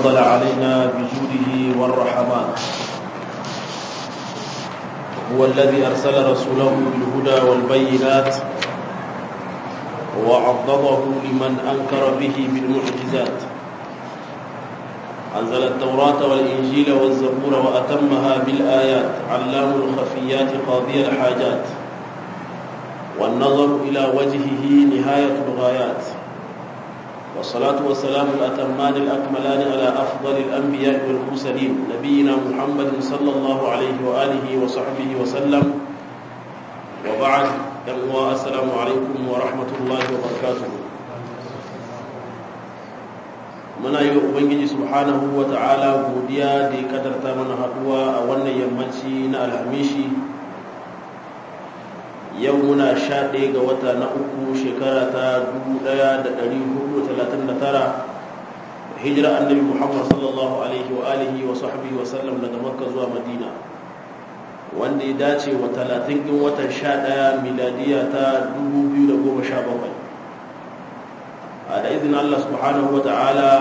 تفضل علينا بجوده والرحمات هو الذي أرسل رسوله بالهدى والبينات وعضده لمن أنكر به بالمعجزات أنزل التوراة والإنجيل والزبور وأتمها بالآيات علام الخفيات قاضي الحاجات والنظر إلى وجهه نهاية الغايات والصلاة والسلام الأتمان الأكملان على أفضل الأنبياء والمرسلين نبينا محمد صلى الله عليه وآله وصحبه وسلم وبعد السلام عليكم ورحمة الله وبركاته muna yi wa ubangiji subhanahu wa ta'ala godiya da ya kadarta mana haduwa a wannan yammaci na alhamishi yau muna sha ɗaya ga wata na uku shekara ta 1439 hijira annabi muhammad sallallahu alaihi wa alihi wa sahbihi wa sallam daga makka zuwa madina wanda ya dace wa 30 ɗin watan 11 miladiya ta 2017 da izinin Allah subhanahu wa ta'ala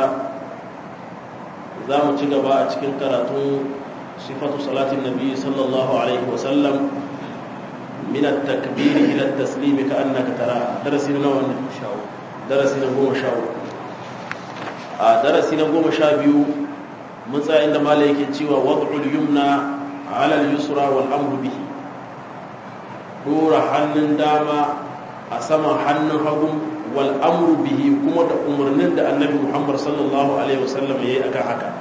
za mu ci gaba a cikin karatun sifatu salatin nabi sallallahu alaihi wasallam min at-takbir ila at-taslim ka annaka tara darasi na wannan darasi na goma sha a darasi na goma sha biyu mun tsaya inda malai yake cewa wad'ul yumna ala al-yusra wal amru bihi dora hannun dama a saman hannun hagu wal amru bihi kuma da umarnin da annabi Muhammad sallallahu alaihi wasallam yayi akan haka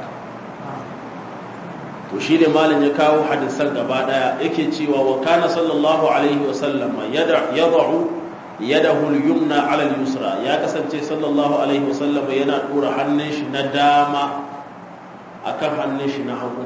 to shi ne malin ya kawo hadisan gaba daya yake cewa wa kana sallallahu alaihi wasallam yad'u yadahu al-yumna ala al-yusra ya kasance sallallahu alaihi wasallam yana dora hannun shi na dama akan hannun shi na hagu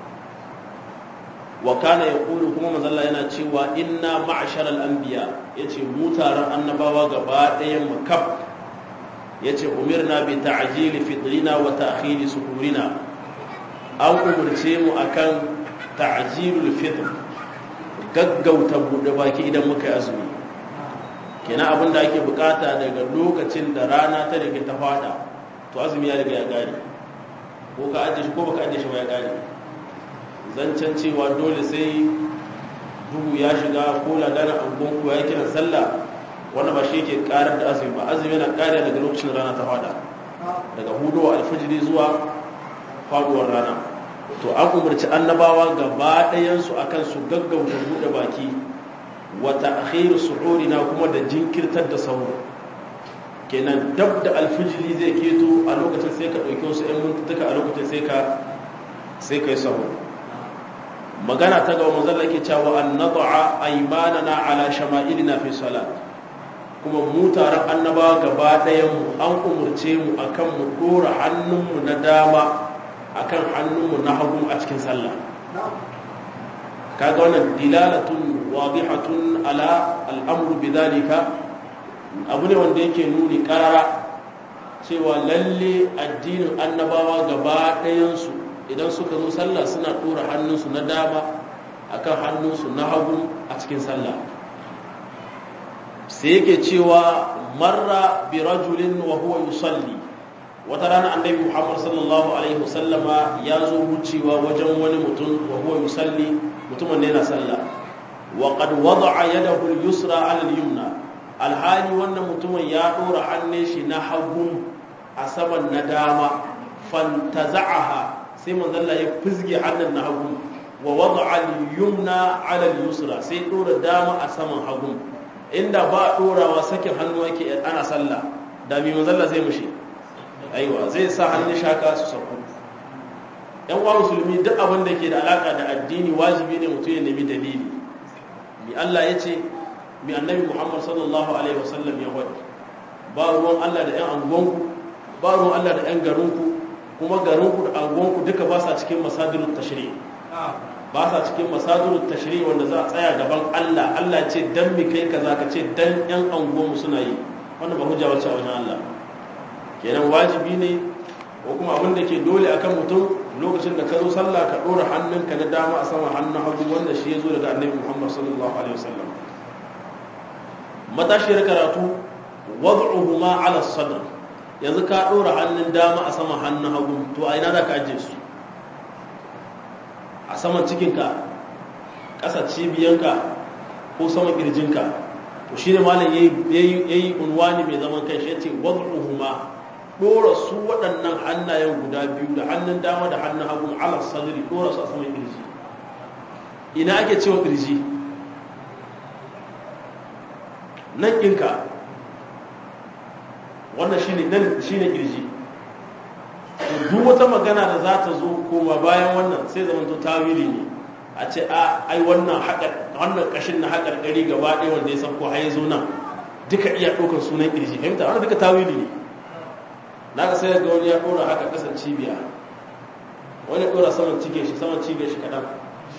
wa kana yaqulu kuma manzalla yana cewa inna ma'sharal anbiya yace mu taron annabawa gaba ɗayan mu kaf yace umirna bi ta'jil fitrina wa ta'khir suhurina an umurce mu akan ta'jilul fitr gaggauta bude baki idan muka yi azumi kenan abin da ake bukata daga lokacin da rana ta rike ta fada to azumi ya riga ya gare ko ka ajiye shi ko baka ajiye shi ba ya gare zancen cewa dole sai duhu ya shiga ko ladanin angonku ya kiran sallah wanda ba shi yake karar da azumi ba azumi yana kariya daga lokacin rana ta fada daga hudowa alfijiri zuwa faduwar rana to an umarci annabawa gaba ɗayansu akan su gaggauta buɗe baki wa ta'khir suhurina kuma da jinkirtar da sauro kenan dab da alfijiri zai keto a lokacin sai ka ɗauki wasu 'yan mintuka a lokacin sai ka sai ka yi sauro magana ta gaba manzon yake cewa an nad'a aymanana ala shama'ilina fi salat kuma mu taron annaba gaba ɗayan mu an umurce mu akan mu dora hannunmu na dama akan hannunmu na hagu a cikin sallah kaga wannan dilalatun wadihatun ala al'amru bidhalika abu ne wanda yake nuni karara cewa lalle addinin annabawa gaba ɗayansu idan suka zo sallah suna ɗora hannunsu na dama akan hannunsu na hagu a cikin sallah sai yake cewa marra bi rajulin wa huwa yusalli wata rana annabi Muhammad sallallahu alaihi wasallama ya zo wucewa wajen wani mutum wa huwa yusalli mutumin ne na sallah wa qad wada'a yadahu al-yusra 'ala al-yumna alhali wannan mutumin ya ɗora hannun shi na hagu a saman na dama fantaza'aha sai manzalla ya fizge hannun na hagu wa wada'a al-yumna 'ala al-yusra sai dora dama a saman hagu inda ba dorawa sakin hannu yake ana sallah da mi manzalla zai mushi aiwa zai sa hannun shaka su sauko yan uwa musulmi duk abin da ke da alaka da addini wajibi ne mutum ya nemi dalili mi Allah ya ce mi annabi Muhammad sallallahu alaihi wasallam ya wadi ba ruwan Allah da yan anguwanku ba ruwan Allah da yan garinku kuma garinku da angonku duka ba sa cikin masadirut tashri ba sa cikin masadirut tashri wanda za a tsaya gaban Allah Allah ce dan mi kai kaza ka ce dan yan angonmu suna yi wannan ba hujja wacce a wajen Allah kenan wajibi ne ko kuma abin da ke dole akan mutum lokacin da ka zo sallah ka dora hannunka na dama a sama hannun hagu wanda shi ya zo daga annabi Muhammad sallallahu alaihi wasallam matashiyar karatu wad'uhuma ala sadr yanzu ka ɗora hannun dama a saman hannun hagu to a ina za ka ajiye su a saman cikinka ƙasa cibiyanka ko saman ƙirjinka to shi ne malam ya yi unwani mai zaman kai shi ya ce wadda ɗora su waɗannan hannayen guda biyu da hannun dama da hannun hagu ala sadri ɗora su a saman ƙirji ina ake cewa ƙirji nan ɗinka wannan shi ne ƙirji duk wata magana da za ta zo koma bayan wannan sai zamanto tawili ne a ce a ai wannan wannan kashin na haƙar ƙari gaba ɗaya wanda ya san ko haye zo nan duka iya ɗaukar sunan ƙirji fahimta wannan duka tawili ne na ga sai ga wani ya ɗora haka ƙasar cibiya wani ɗora saman cike shi saman cibiyar shi kaɗan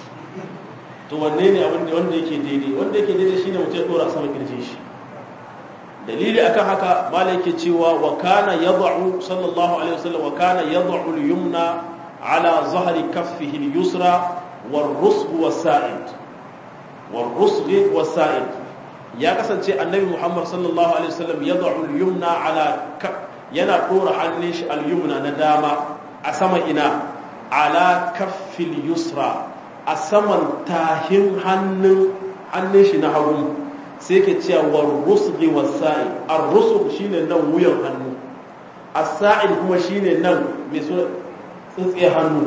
to wanne ne abin da wanda yake daidai wanda yake daidai shine mutum ya ɗora saman ƙirjin shi dalili akan haka malai yake cewa wa kana yad'u sallallahu alaihi wasallam wa kana yad'u al-yumna ala zahri kaffihi al-yusra war-rusg was-sa'id war-rusg was-sa'id ya kasance annabi Muhammad sallallahu alaihi wasallam yad'u al-yumna ala yana dora hannun shi al-yumna na dama a sama ina ala kaffi al-yusra a saman tahin hannun hannun shi na hagu sai ke cewa war rusghi was-sa'i ar-rusgh shine nan wuyan hannu as-sa'id kuma shine nan mai so tsintsiye hannu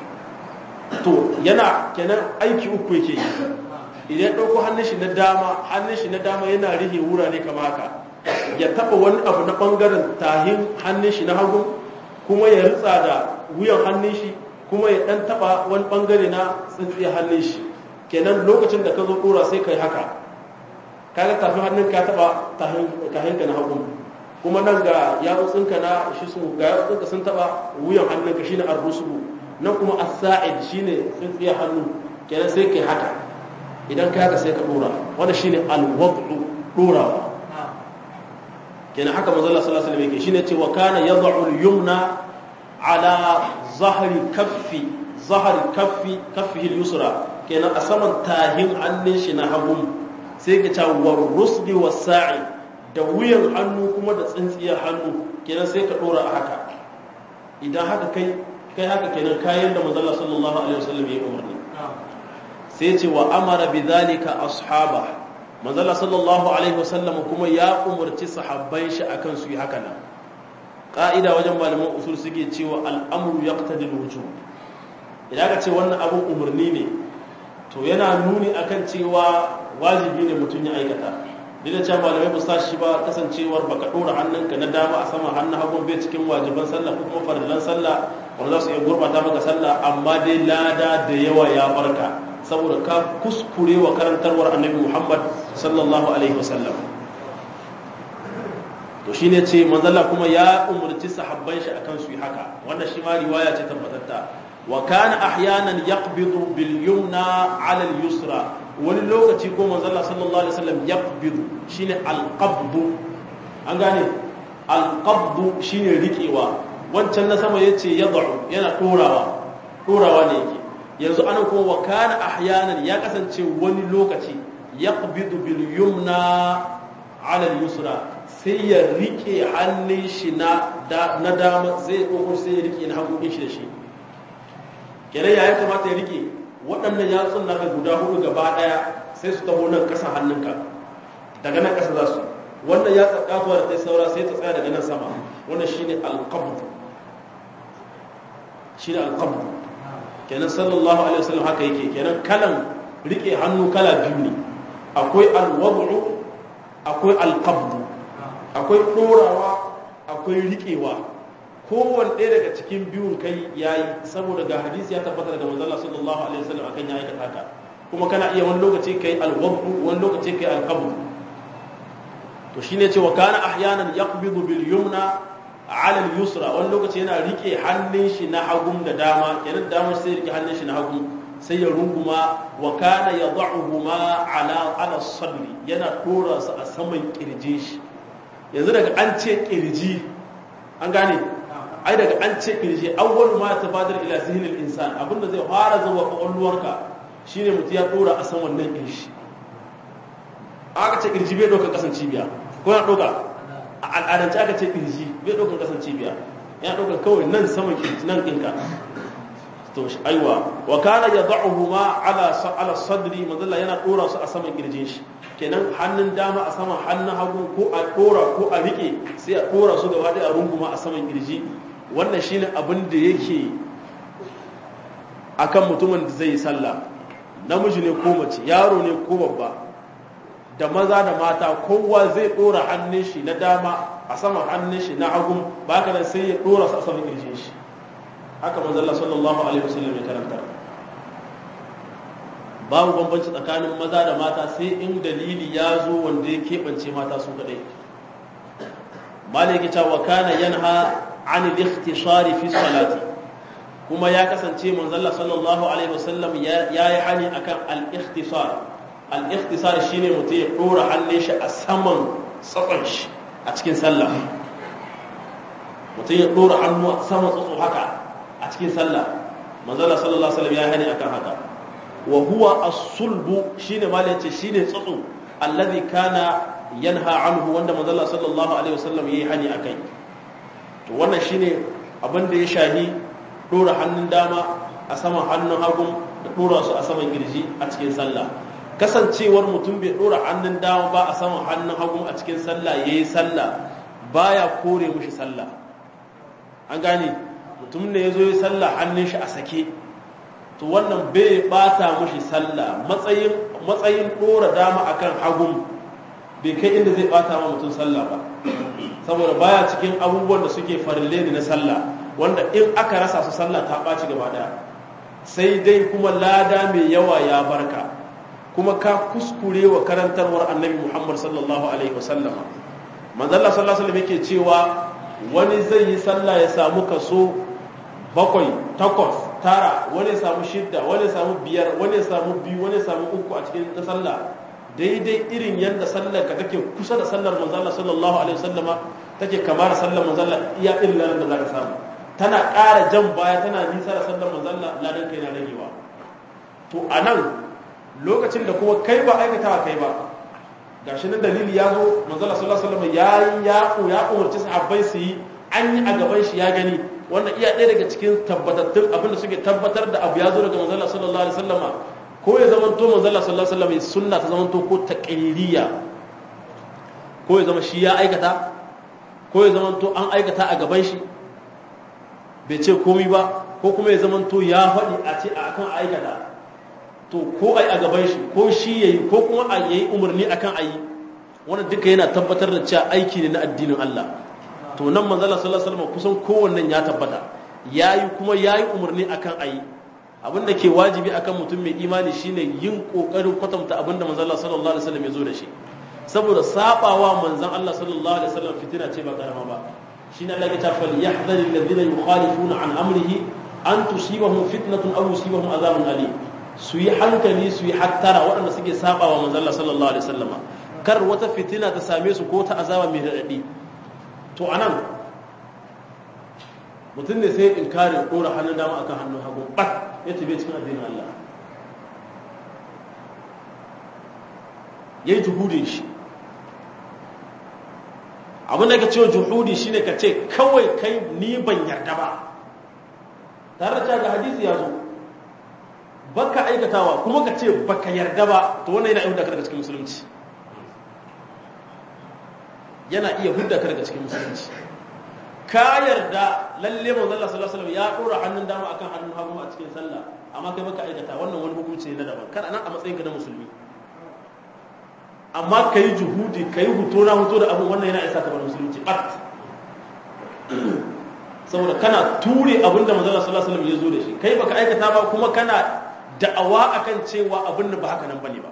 to yana kenan aiki uku yake yi idan ɗauko hannun shi na dama hannun shi na dama yana rihe wurare kama haka ya taba wani abu na ɓangaren tahin hannun shi na hagu kuma ya ritsa da wuyan hannun shi kuma ya ɗan taba wani ɓangare na tsintsiye hannun shi kenan lokacin da ka zo ɗora sai kai haka kaga tafi hannun ka taba tahinka na hagu kuma nan ga yatsotsinka na shi su ga yatsotsinka sun taba wuyan hannunka shine arrusu nan kuma as-sa'id shine tsintsiya hannu kenan sai kai haka idan ka haka sai ka dora wannan shine al-wad'u dorawa kenan haka manzo Allah sallallahu alaihi wasallam yake shine ce wa kana yad'u al-yumna ala zahri kaffi zahri kaffi kaffihi al-yusra kenan a saman tahin hannun shi na hagu sai ka ce war rusdi was sa'i da wuyan hannu kuma da tsintsiyar hannu kenan sai ka dora a haka idan haka kai kai haka kenan kayan da manzala sallallahu alaihi wasallam ya umarni sai ce wa amara bidhalika ashaba manzala sallallahu alaihi wasallam kuma ya umarci sahabban shi akan su yi haka nan ka'ida wajen malaman usul suke cewa al'amru yaqtadi al-wujub idan ka ce wannan abun umarni ne to yana nuni akan cewa wajibi ne mutum ya aikata duk da cewa malamai ba sa shi ba kasancewar baka dora hannunka na dama a sama hannun hagun bai cikin wajiban sallah ko kuma farillan sallah wanda za su iya gurbata maka sallah amma dai lada da yawa ya barka saboda ka kuskure wa karantarwar annabi Muhammad sallallahu alaihi wasallam to shine ce manzalla kuma ya umurci sahabban shi akan su yi haka wannan shi ma riwaya ce tabbatatta wa kana ahyanan yaqbidu bil yumna ala al yusra wani lokaci ko manzalla sallallahu alaihi wasallam yaqbidu shine al qabdu an gane al qabdu shine rikewa wancan na sama yace yad'u yana dorawa dorawa ne yake yanzu anan kuma wa kana ahyanan ya kasance wani lokaci yaqbidu bil yumna ala al yusra sai ya rike hannun shi na na dama zai ɗauko sai ya rike na hagu shi da shi kenan ya kamata ya rike waɗannan yatsun naka guda hudu gaba ɗaya sai su taho nan ƙasa hannunka daga nan ƙasa za su wannan ya tsakatuwa da ta saura sai ta tsaya daga nan sama wannan shine alqabd shine alqabd kenan sallallahu alaihi wasallam haka yake kenan kalan rike hannu kala biyu ne akwai alwad'u akwai alqabd akwai ɗorawa akwai riƙewa kowane ɗaya daga cikin biyun kai ya yi saboda ga hadisi ya tabbata daga manzala sallallahu alaihi wasallam akan ya aikata haka kuma kana iya wani lokaci kai alwabdu wani lokaci kai alqabdu to shine cewa kana ahyanan yaqbidu bil yumna ala al yusra wani lokaci yana rike hannun shi na hagun da dama kenan dama sai rike hannun shi na hagun sai ya runguma wa kana yad'uhuma ala ala sadri yana dora su a saman kirjin shi yanzu daga an ce kirji an gane ai daga an ce kirji awwal ma tabadar ila zihnil insan abinda zai fara zuwa kwakwalwarka shine mutum ya dora a san wannan kirji aka ce kirji bai doka kasan cibiya ko na doka a al'adance aka ce kirji bai ɗaukar kasan cibiya ya ɗaukar kawai nan saman kirji nan ɗinka to aiwa wa kana yad'uhu ma ala ala sadri manzalla yana dora su a saman kirjin shi kenan hannun dama a saman hannun hagu ko a dora ko a rike sai a dora su gaba ɗaya a runguma a saman kirji wannan shine abin da yake akan mutumin da zai yi sallah namiji ne ko mace yaro ne ko babba da maza da mata kowa zai dora hannun shi na dama a saman hannun shi na hagu ba ka nan sai ya dora su a saman kirjin shi haka manzalla sallallahu alaihi wasallam ya karanta babu bambanci tsakanin maza da mata sai in dalili ya zo wanda ya keɓance mata su kaɗai malaki ta wa kana yanha an al-ikhtisari fi salati kuma ya kasance manzalla sallallahu alaihi wasallam ya yi hani akan al-ikhtisar al-ikhtisar shine mutum ya dora hannun shi a saman tsatson shi a cikin sallah mutum ya dora hannu a saman tsatso haka a cikin sallah manzala sallallahu alaihi wasallam ya hani akan haka wa huwa as-sulbu shine ma yace shine tsatsu alladhi kana yanha anhu wanda manzala sallallahu alaihi wasallam yayi hani akai to wannan shine abin da ya shahi dora hannun dama a saman hannun hagu da dora su a saman girji a cikin sallah kasancewar mutum bai dora hannun dama ba a saman hannun hagu a cikin sallah yayi sallah baya kore mushi sallah an gane mutum ne ya zo yi sallah hannun shi a sake to wannan bai bata mushi sallah matsayin matsayin dora dama akan hagun bai kai inda zai bata ma mutum sallah ba saboda baya cikin abubuwan da suke farille ne na sallah wanda in aka rasa su sallah ta ɓaci gaba ɗaya sai dai kuma lada mai yawa ya barka kuma ka kuskure wa karantarwar annabi muhammad sallallahu alaihi wasallama manzalla sallallahu alaihi wasallam yake cewa wani zai yi sallah ya samu kaso bakwai takwas tara wani ya samu shidda wani ya samu biyar wani ya samu biyu wani ya samu uku a cikin ta sallah daidai irin yadda sallar ka take kusa da sallar manzalla sallallahu alaihi wasallama take kama da sallar manzalla iya irin lanar da za ka samu tana ƙara jan baya tana nisa da sallar manzalla ladan kai na ragewa to a nan lokacin da kuma kai ba aikatawa kai ba gashi nan dalili ya zo manzalla sallallahu alaihi wasallama ya ya ya umarci sahabbai su yi an yi a gaban shi ya gani wannan iya ɗaya daga cikin tabbatattun abin da suke tabbatar da abu ya zo daga manzalla sallallahu alaihi wasallama ko ya zama to manzalla sallallahu alaihi wasallam sunna ta zama to ko taqririya ko ya zama shi ya aikata ko ya zama to an aikata a gaban shi bai ce komai ba ko kuma ya zama to ya faɗi a ce akan aikata to ko ai a gaban shi ko shi yayi ko kuma a yayi umarni akan ayi wannan duka yana tabbatar da cewa aiki ne na addinin Allah to nan manzalla sallallahu alaihi wasallam kusan kowannen ya tabbata yayi kuma yayi umarni akan ayi abin da ke wajibi akan mutum mai imani shine yin kokarin kwatanta abin da manzon Allah sallallahu alaihi wasallam ya zo da shi saboda sabawa manzon Allah sallallahu alaihi wasallam fitina ce ba karama ba shine Allah ya ce fal yahdharil ladina yukhalifuna an amrihi an tusibahum fitnatun aw yusibahum azabun alim su yi hankali su yi hattara waɗanda suke sabawa manzon Allah sallallahu alaihi wasallam kar wata fitina ta same su ko ta azaba mai radadi to anan mutum ne sai inkarin ɗora hannun dama akan hannun hagu ɓat ya tabe cikin addinin Allah ya yi juhudin shi abin da ka ce juhudi shine ka ce kawai kai ni ban yarda ba tare da ga hadisi ya zo baka aikatawa kuma ka ce baka yarda ba to wannan yana iya hudda ka daga cikin musulunci yana iya hudda ka daga cikin musulunci ka yarda lalle manzon Allah sallallahu alaihi wasallam ya dora hannun dama akan hannun hagu a cikin sallah amma kai baka aikata wannan wani hukunci ne na daban kana nan a matsayin ka na musulmi amma kai juhudi kai huto na huto da abin wannan yana isa ka bar musulunci bat saboda kana ture abin da manzon Allah sallallahu alaihi wasallam ya zo da shi kai baka aikata ba kuma kana da'awa akan cewa abin da ba haka nan bane ba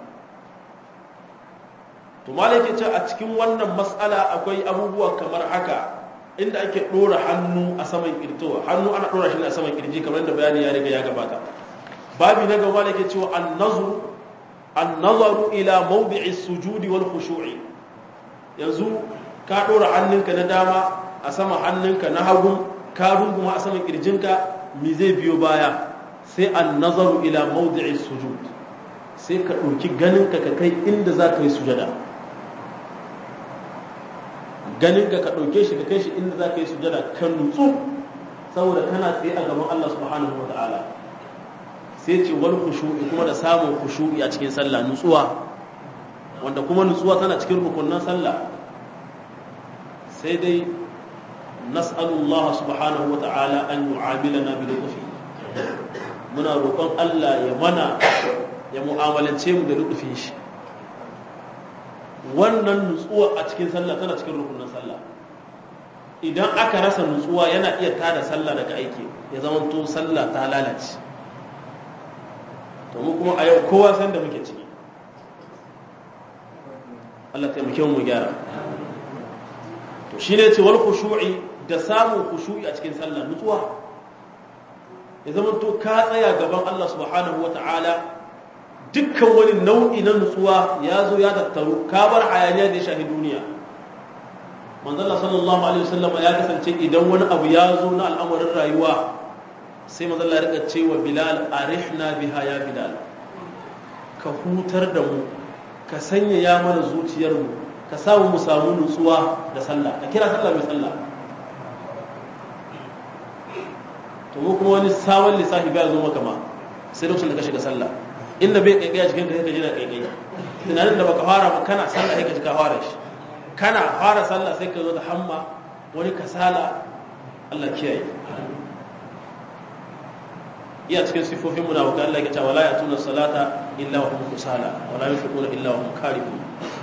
to malai ce a cikin wannan mas'ala akwai abubuwa kamar haka inda ake ɗora hannu a saman kirtowa hannu ana ɗora shi ne a saman kirji kamar da bayani ya riga ya gabata babi na gaba da ke cewa annazaru ila mawdi'i sujudi wal khushu'i yanzu ka ɗora hannunka na dama a saman hannunka na hagu ka runguma a saman kirjinka me zai biyo baya sai annazaru ila mawdi'i sujud sai ka ɗauki ganinka ka kai inda za ka yi sujada ganin ka ka ɗauke shi ka kai shi inda za ka yi sujada kan nutsu saboda kana tsaye a gaban Allah subhanahu wa ta'ala sai ce wal khushu'i kuma da samun khushu'i a cikin sallah nutsuwa wanda kuma nutsuwa tana cikin rukunin sallah sai dai nas'alullah subhanahu wa ta'ala an yu'amilana bi lutfi muna roƙon Allah ya mana ya mu'amalance mu da lutfin shi wannan nutsuwa a cikin sallah tana cikin rukunin sallah idan aka rasa nutsuwa yana iya tada sallah daga aiki ya zama to sallah ta lalace to mu kuma a yau kowa san da muke ciki Allah taimake mu gyara to shine ce wal khushu'i da samun khushu'i a cikin sallah nutsuwa ya zama to ka tsaya gaban Allah subhanahu wata'ala dukkan wani nau'i na nutsuwa ya zo ya tattaru ka bar hayaniya da ya shahi duniya manzala sallallahu alaihi wasallam ya kasance idan wani abu ya zo na al'amarin rayuwa sai manzala ya rika cewa bilal arihna biha ya bilal ka hutar da mu ka sanya ya mana zuciyar mu ka samu mu samu nutsuwa da sallah ka kira sallah mai sallah to mu kuma wani sabon lissafi bai zo maka ma sai lokacin da ka shiga sallah inda bai kaikaya cikin ka sai ka ji na kaikaya tunanin da baka fara ba kana sallah sai ka ji ka fara shi kana fara sallah sai ka zo da hamma wani kasala Allah kiyaye iya cikin sifofin munafiqan Allah ya ce wala yatuna salata illa wa hum kusala wala yunfiquna illa wa hum karihun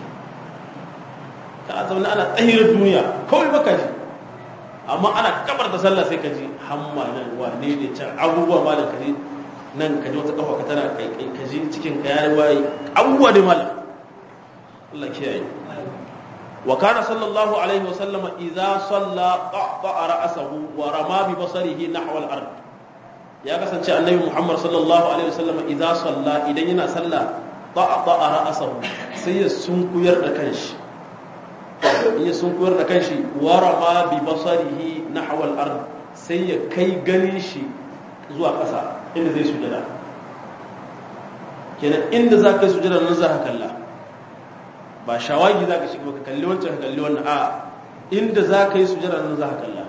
ka zauna ana tsahirar duniya kawai baka ji amma ana kabar da sallah sai ka ji hamma nan wane ne can abubuwa malam ka ji nan ka ji wata kafa ka tana kai ka ji cikin ka yayi waye abubuwa dai malam Allah kiyaye وكان صلى الله عليه وسلم إذا صلى قطع رأسه ورمى ببصره نحو الأرض يا كسان النبي محمد صلى الله عليه وسلم إذا صلى إذا ينا صلى قطع رأسه سي سنكوير دكانش ya sunkuyar da kanshi warama bi basarihi nahwa al-ard sai ya kai ganin shi zuwa ƙasa inda zai sujada kenan inda za ka yi sujada nan za ka kalla ba shawagi za ka shiga ka kalli wancan ka kalli wannan a inda za ka yi sujada nan za ka kalla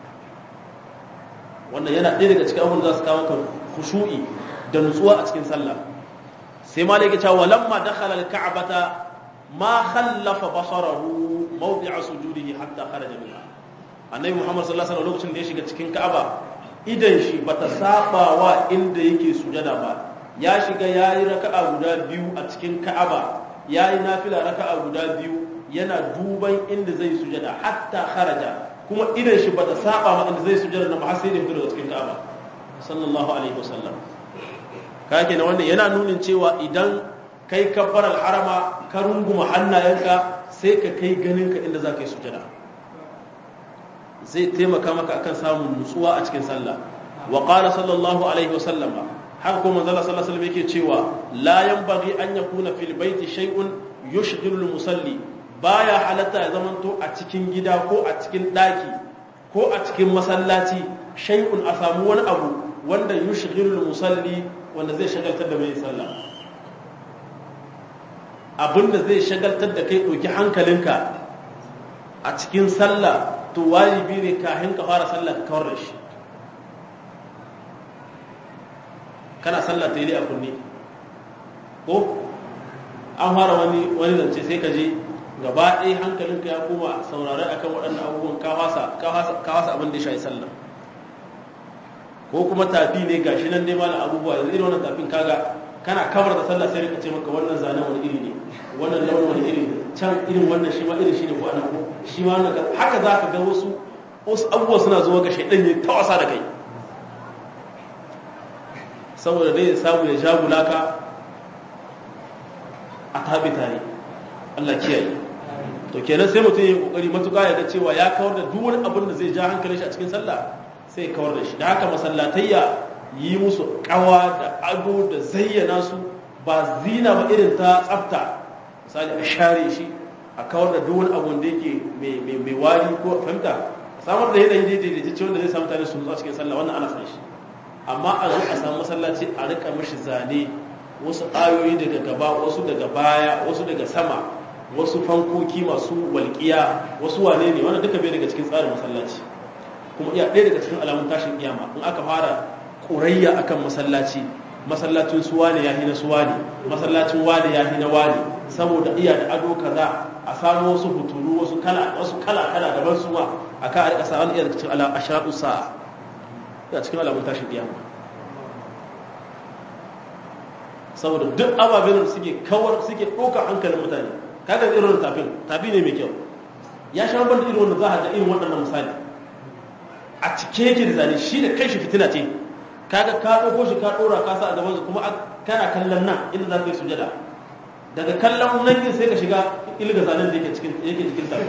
wannan yana ɗaya daga cikin abubuwan za su kawo ka khushu'i da nutsuwa a cikin sallah sai ma yake cewa lamma dakhala al-ka'bata ma khallafa basarahu mawdi'a sujudihi hatta kharaja minha annabi muhammad sallallahu alaihi wasallam lokacin da ya shiga cikin ka'aba idan shi bata saba wa inda yake sujada ba ya shiga yayi raka'a guda biyu a cikin ka'aba ya yi nafila raka'a guda biyu yana duban inda zai sujada hatta kharaja kuma idan shi bata saba ma inda zai sujada na har sai da fito daga cikin Ka'aba sallallahu alaihi wasallam kake na wannan yana nunin cewa idan kai kabbar harama ka runguma hannayenka sai ka kai ganin ka inda za ka yi sujada zai taimaka maka akan samun nutsuwa a cikin sallah wa qala sallallahu alaihi wasallam haka kuma manzala sallallahu alaihi wasallam yake cewa la yanbaghi an yakuna fil baiti shay'un yushghilu al musalli baya halatta ya zamanto a cikin gida ko a cikin daki ko a cikin masallaci shay'un a samu wani abu wanda yushghilu al musalli wanda zai shagaltar da mai sallah abinda zai shagaltar da kai ɗauki hankalinka a cikin sallah to wajibi ne kafin ka fara sallah ka kawar da shi kana sallah ta yi a kunne ko an fara wani wani zance sai ka je gaba ɗaya hankalinka ya koma saurare akan waɗannan abubuwan ka fasa abin da ya shayi sallah ko kuma tafi ne gashi nan dai malam abubuwa yanzu irin wannan tafin kaga kana kamar da sallah sai ka ce maka wannan zanen wani iri ne wannan launin wani iri ne can irin wannan shi ma irin shi ne ko ana ko shi ma wannan haka za ka ga wasu wasu abubuwa suna zuwa ga shaidan ne ta wasa da kai saboda dai ya samu ya jagula ka a tabi tare Allah kiyaye to kenan sai mutum ya kokari matuƙa ya ga cewa ya kawar da duk wani abin da zai ja hankalin shi a cikin sallah sai ya kawar da shi da haka masallatayya yi musu kawa da ado da zayyana su ba zina ba irin ta tsafta misali a share shi a kawar da duk wani abu da yake mai wari ko fahimta samar da yanayi daidaice wanda zai samu tare su nutsu a cikin sallah wannan ana san shi amma a zo a samu masallaci a rika mashi zane wasu ayoyi daga gaba wasu daga baya wasu daga sama wasu fankoki masu walƙiya wasu wane ne wannan duka bai daga cikin tsarin masallaci kuma iya ɗaya daga cikin alamun tashin kiyama in aka fara ƙurayya akan masallaci masallacin su wane ya na su wane masallacin wane ya na wane saboda iya da ado kaza a samu wasu huturu wasu kala wasu kala kala daban su ma aka a rika sa wani iya daga cikin alamun ashratu sa'a ya cikin alamun tashin kiyama saboda duk ababen da suke kawar suke ɗaukar hankalin mutane kaga irin tafin tafi ne mai kyau ya sha ban da irin wanda za a ga irin waɗannan misali a cike yake da zane shi da kai shi fitina ce kaga ka ɗauko shi ka ɗora ka sa a gaban kuma kana kallon nan inda za ka yi sujada daga kallon nan din sai ka shiga ilga zanen da yake cikin yake cikin tafi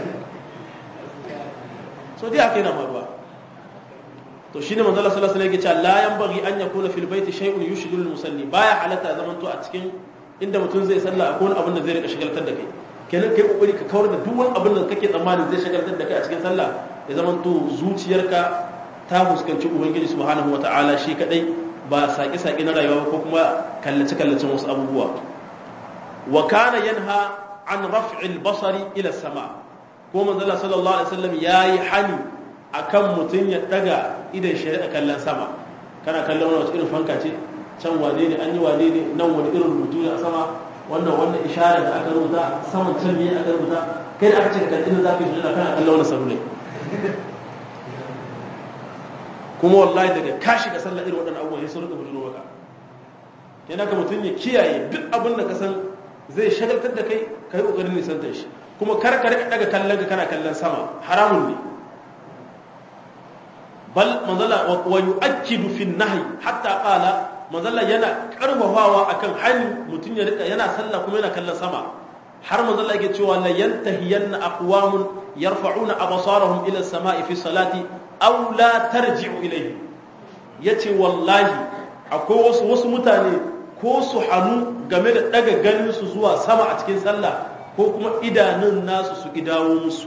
so dai aka yana faruwa to shine manzo Allah sallallahu alaihi wasallam yake cewa la yanbaghi an yakuna fil baiti shay'un yushghilu al-musalli baya halatta zaman to a cikin inda mutum zai sallah akwai wani abin da zai rika shagaltar da kai kenan kai kokari ka kawar da duk wani abin da kake tsammanin zai shagaltar da kai a cikin sallah ya zaman to zuciyarka ta fuskanci ubangiji subhanahu wataala shi kadai ba saki saki na rayuwa ko kuma kallace kallacen wasu abubuwa wa kana yanha an raf'il basari ila sama ko manzo Allah sallallahu alaihi wasallam yayi hani akan mutum ya daga idan shari'a kallon sama kana kallon wani wata irin fanka ce can wane ne an yi wane ne nan wani irin rubutu ne a sama wannan wannan ishara da aka rubuta saman can ne aka rubuta kai da aka ce ka kalli za ka yi kana kallon wani sarule kuma wallahi daga ka shiga sallar irin waɗannan abubuwan sai rika bujuro maka yana ka mutum ya kiyaye duk abin da ka san zai shagaltar da kai ka yi ƙoƙarin nisantar shi kuma kar ka rika daga kallon ka kana kallon sama haramun ne bal manzala wa yu'akkidu fi nahyi hatta qala manzala yana karbawawa akan hani mutun ya rika yana sallah kuma yana kallon sama har manzala yake cewa la yantahiyanna aqwamun yarfa'una absarahum ila as-sama'i fi salati aw la tarji'u ilayhi yace wallahi akwai wasu wasu mutane ko su hannu game da daga ganin su zuwa sama a cikin sallah ko kuma idanun nasu su idawo musu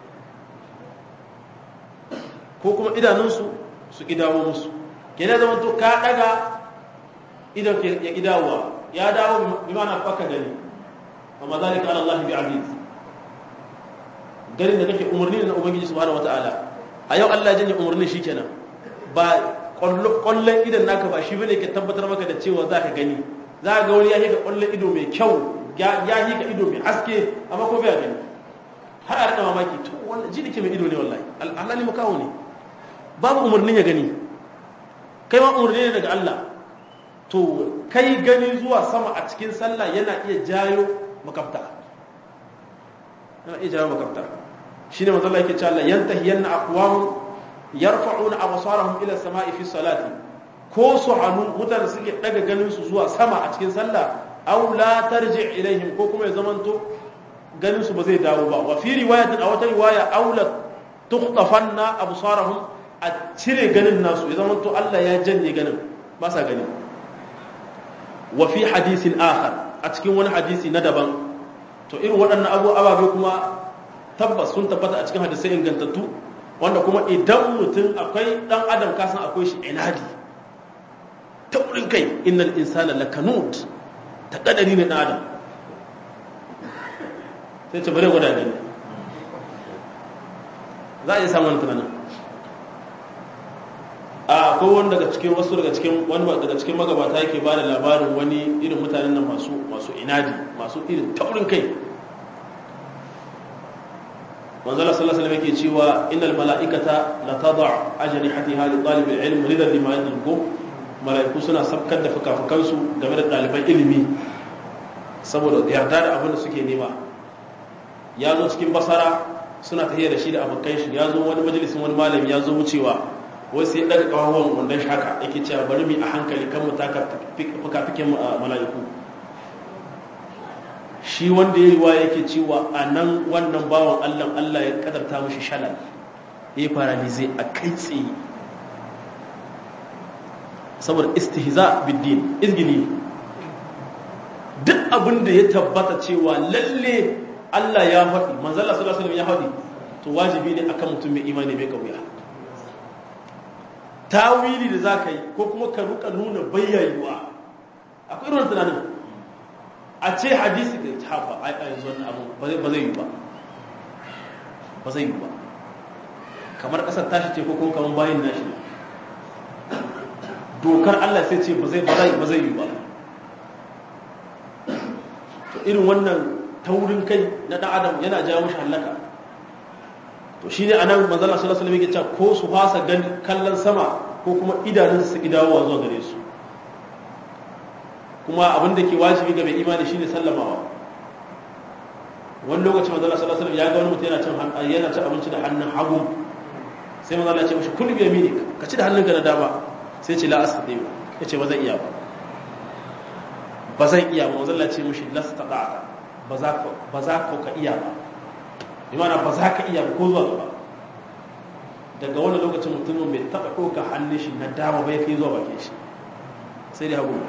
ko kuma idanunsu su idawo musu kenan zama to ka daga idan ya idawa ya dawo bi mana baka gani amma zalika ala Allah bi aziz garin da kake umarni na ubangiji subhanahu wataala a yau Allah ya janye umarnin shikenan ba kwallon idan naka ba shi bane ke tabbatar maka da cewa zaka gani za ga wani ya hika kwallon ido mai kyau ya hika ido mai haske amma ko bai gani har a rika mamaki to wannan ji dake mai ido ne wallahi Allah ne makawo ne babu umarnin ya gani kai ma umarni ne daga Allah to kai gani zuwa sama a cikin sallah yana iya jayo makafta yana iya jayo makafta shine manzo Allah yake cewa yantahiyanna aqwam yarfa'una absarahum ila samai fi salati ko su hanu mutane suke daga ganin su zuwa sama a cikin sallah aw la tarji ilaihim ko kuma ya zamanto ganin su ba zai dawo ba wa fi riwayatin a wata riwaya aw la tukhtafanna absarahum a cire ganin nasu ya zama to Allah ya janye ganin ba sa gani wa fi hadisin akhar a cikin wani hadisi na daban to irin waɗannan abu ababe kuma tabbas sun tabbata a cikin hadisai ingantattu wanda kuma idan mutum akwai dan adam kasan akwai shi inadi ta wurin kai innal insana lakanut ta kadari ne dan adam sai ce bare gwada gani za a iya samun tunanin a akwai wani daga cikin wasu daga cikin wani daga cikin magabata yake ba da labarin wani irin mutanen nan masu masu inadi masu irin taurin kai manzala sallallahu alaihi wasallam yake cewa innal mala'ikata la tad'a ajnihatiha li talib al-ilm ridan lima yadlubu mala'iku suna sabkar da fukafukan su game da ɗaliban ilimi saboda yarda da abin da suke nema ya zo cikin basara suna tafiya da shi da abokan shi ya zo wani majalisin wani malami ya zo wucewa wai sai daga kawawan wandon shi haka yake cewa bari mu a hankali kan mu taka fukafikin mala'iku shi wanda ya yi wa yake cewa a nan wannan bawan allah allah ya kadarta mashi shalal ya yi paralize a kai tsaye saboda istihza biddin izgili duk abin da ya tabbata cewa lalle allah ya faɗi manzala sallallahu alaihi ya faɗi to wajibi ne akan mutum mai imani mai kauya tawili da za ka yi ko kuma ka ruka nuna bayyayuwa akwai irin tunanin a ce hadisi da hafa a yanzu wannan abu ba zai yi ba ba zai yi ba kamar kasar tashi ce ko kuma kamar bayan nashi dokar Allah sai ce ba zai ba zai yi ba to irin wannan taurin kai na dan adam yana jawo shi halaka to shine anan manzala sallallahu alaihi wasallam yake cewa ko su fasa gani kallon sama ko kuma idanunsu su idawowa zuwa gare su kuma abin da ke wajibi ga mai imani shine sallamawa wani lokaci manzala sallallahu alaihi wasallam ya ga wani mutum yana cin yana cin abinci da hannun hagu sai manzala ya ce mishi kullu bi yaminik ka ci da hannunka na dama sai ce la astati ya ce ba zan iya ba ba zan iya ba manzala ya ce mishi lastata ba za ka ba za ka iya ba imana ba za ka iya ba ko zuwa gaba daga wani lokacin mutumin bai taɓa ɗauka hannun shi na dama bai kai zuwa bakin shi sai dai hagu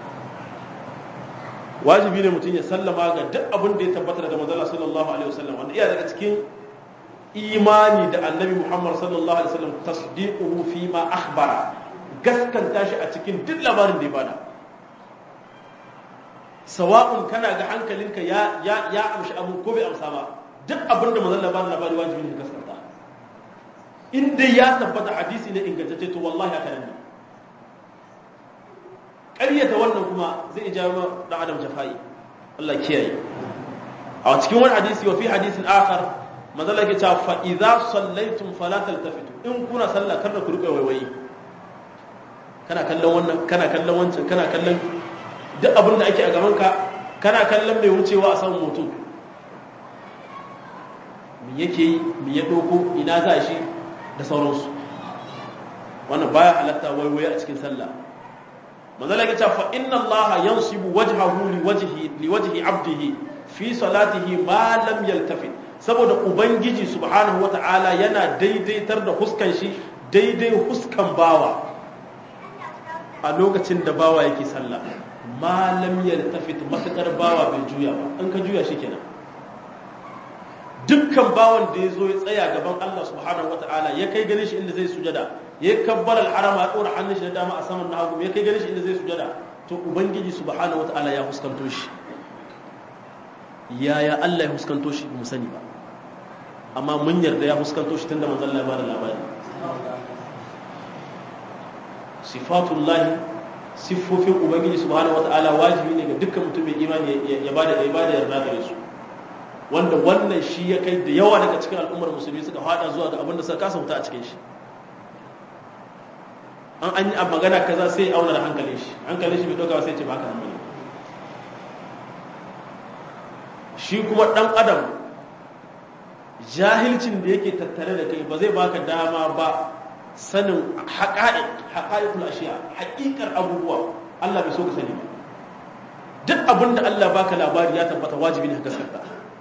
wajibi ne mutum ya sallama ga duk abin da ya tabbata daga manzala sallallahu alaihi wasallam wanda iya daga cikin imani da annabi muhammad sallallahu alaihi wasallam tasdiquhu fi ma akhbara gaskanta shi a cikin duk labarin da ya bada sawa'un kana ga hankalinka ya ya ya amshi abu ko bai amsa ba duk abin da manzon labarin labari wajibi ne ka gaskata in dai ya tabbata hadisi ne ingantacce to wallahi haka ne ƙaryata wannan kuma zai jawo dan adam jafai Allah kiyaye a cikin wani hadisi wa fi hadisin akhar manzon yake cewa fa idza sallaitum fala taltafitu in kuna sallah kada ku rika waiwayi kana kallon wannan kana kallon wancan kana kallon duk abin da ake a gaban ka kana kallon mai wucewa a saman mutum me yake yi me ya doko ina za shi da sauransu wannan baya halatta waiwaye a cikin sallah manzo lake cewa fa inna Allah yansibu wajhahu li wajhi li wajhi abdihi fi salatihi ma lam yaltafit saboda ubangiji subhanahu wata'ala yana daidaitar da huskan shi daidai huskan bawa a lokacin da bawa yake sallah ma lam yaltafit matakar bawa bai juya ba an ka juya shi kenan dukkan bawan da ya zo ya tsaya gaban Allah subhanahu wata'ala ya kai ganin shi inda zai sujada ya kabbar al-harama ya dora hannun shi na dama a saman na hagu ya kai ganin shi inda zai sujada to ubangiji subhanahu wata'ala ya huskanto shi yaya Allah ya huskanto shi mu sani ba amma mun yarda ya huskanto shi tunda manzon Allah ya bada labari sifatullahi siffofin ubangiji subhanahu wata'ala wajibi ne ga dukkan mutum mai imani ya bada ya bada yarda gare su wanda wannan shi ya kai da yawa daga cikin al'ummar musulmi suka fada zuwa ga abin da suka kasa wuta a cikin shi an an yi magana kaza sai auna da hankalin shi hankalin shi bai dauka sai ce baka nan shi kuma dan adam jahilcin da yake tattare da kai ba zai baka dama ba sanin haƙa'iq haƙa'iqul ashiya haƙiƙar abubuwa Allah bai so ka sani ba duk abin da Allah baka labari ya tabbata wajibi ne ka gaskata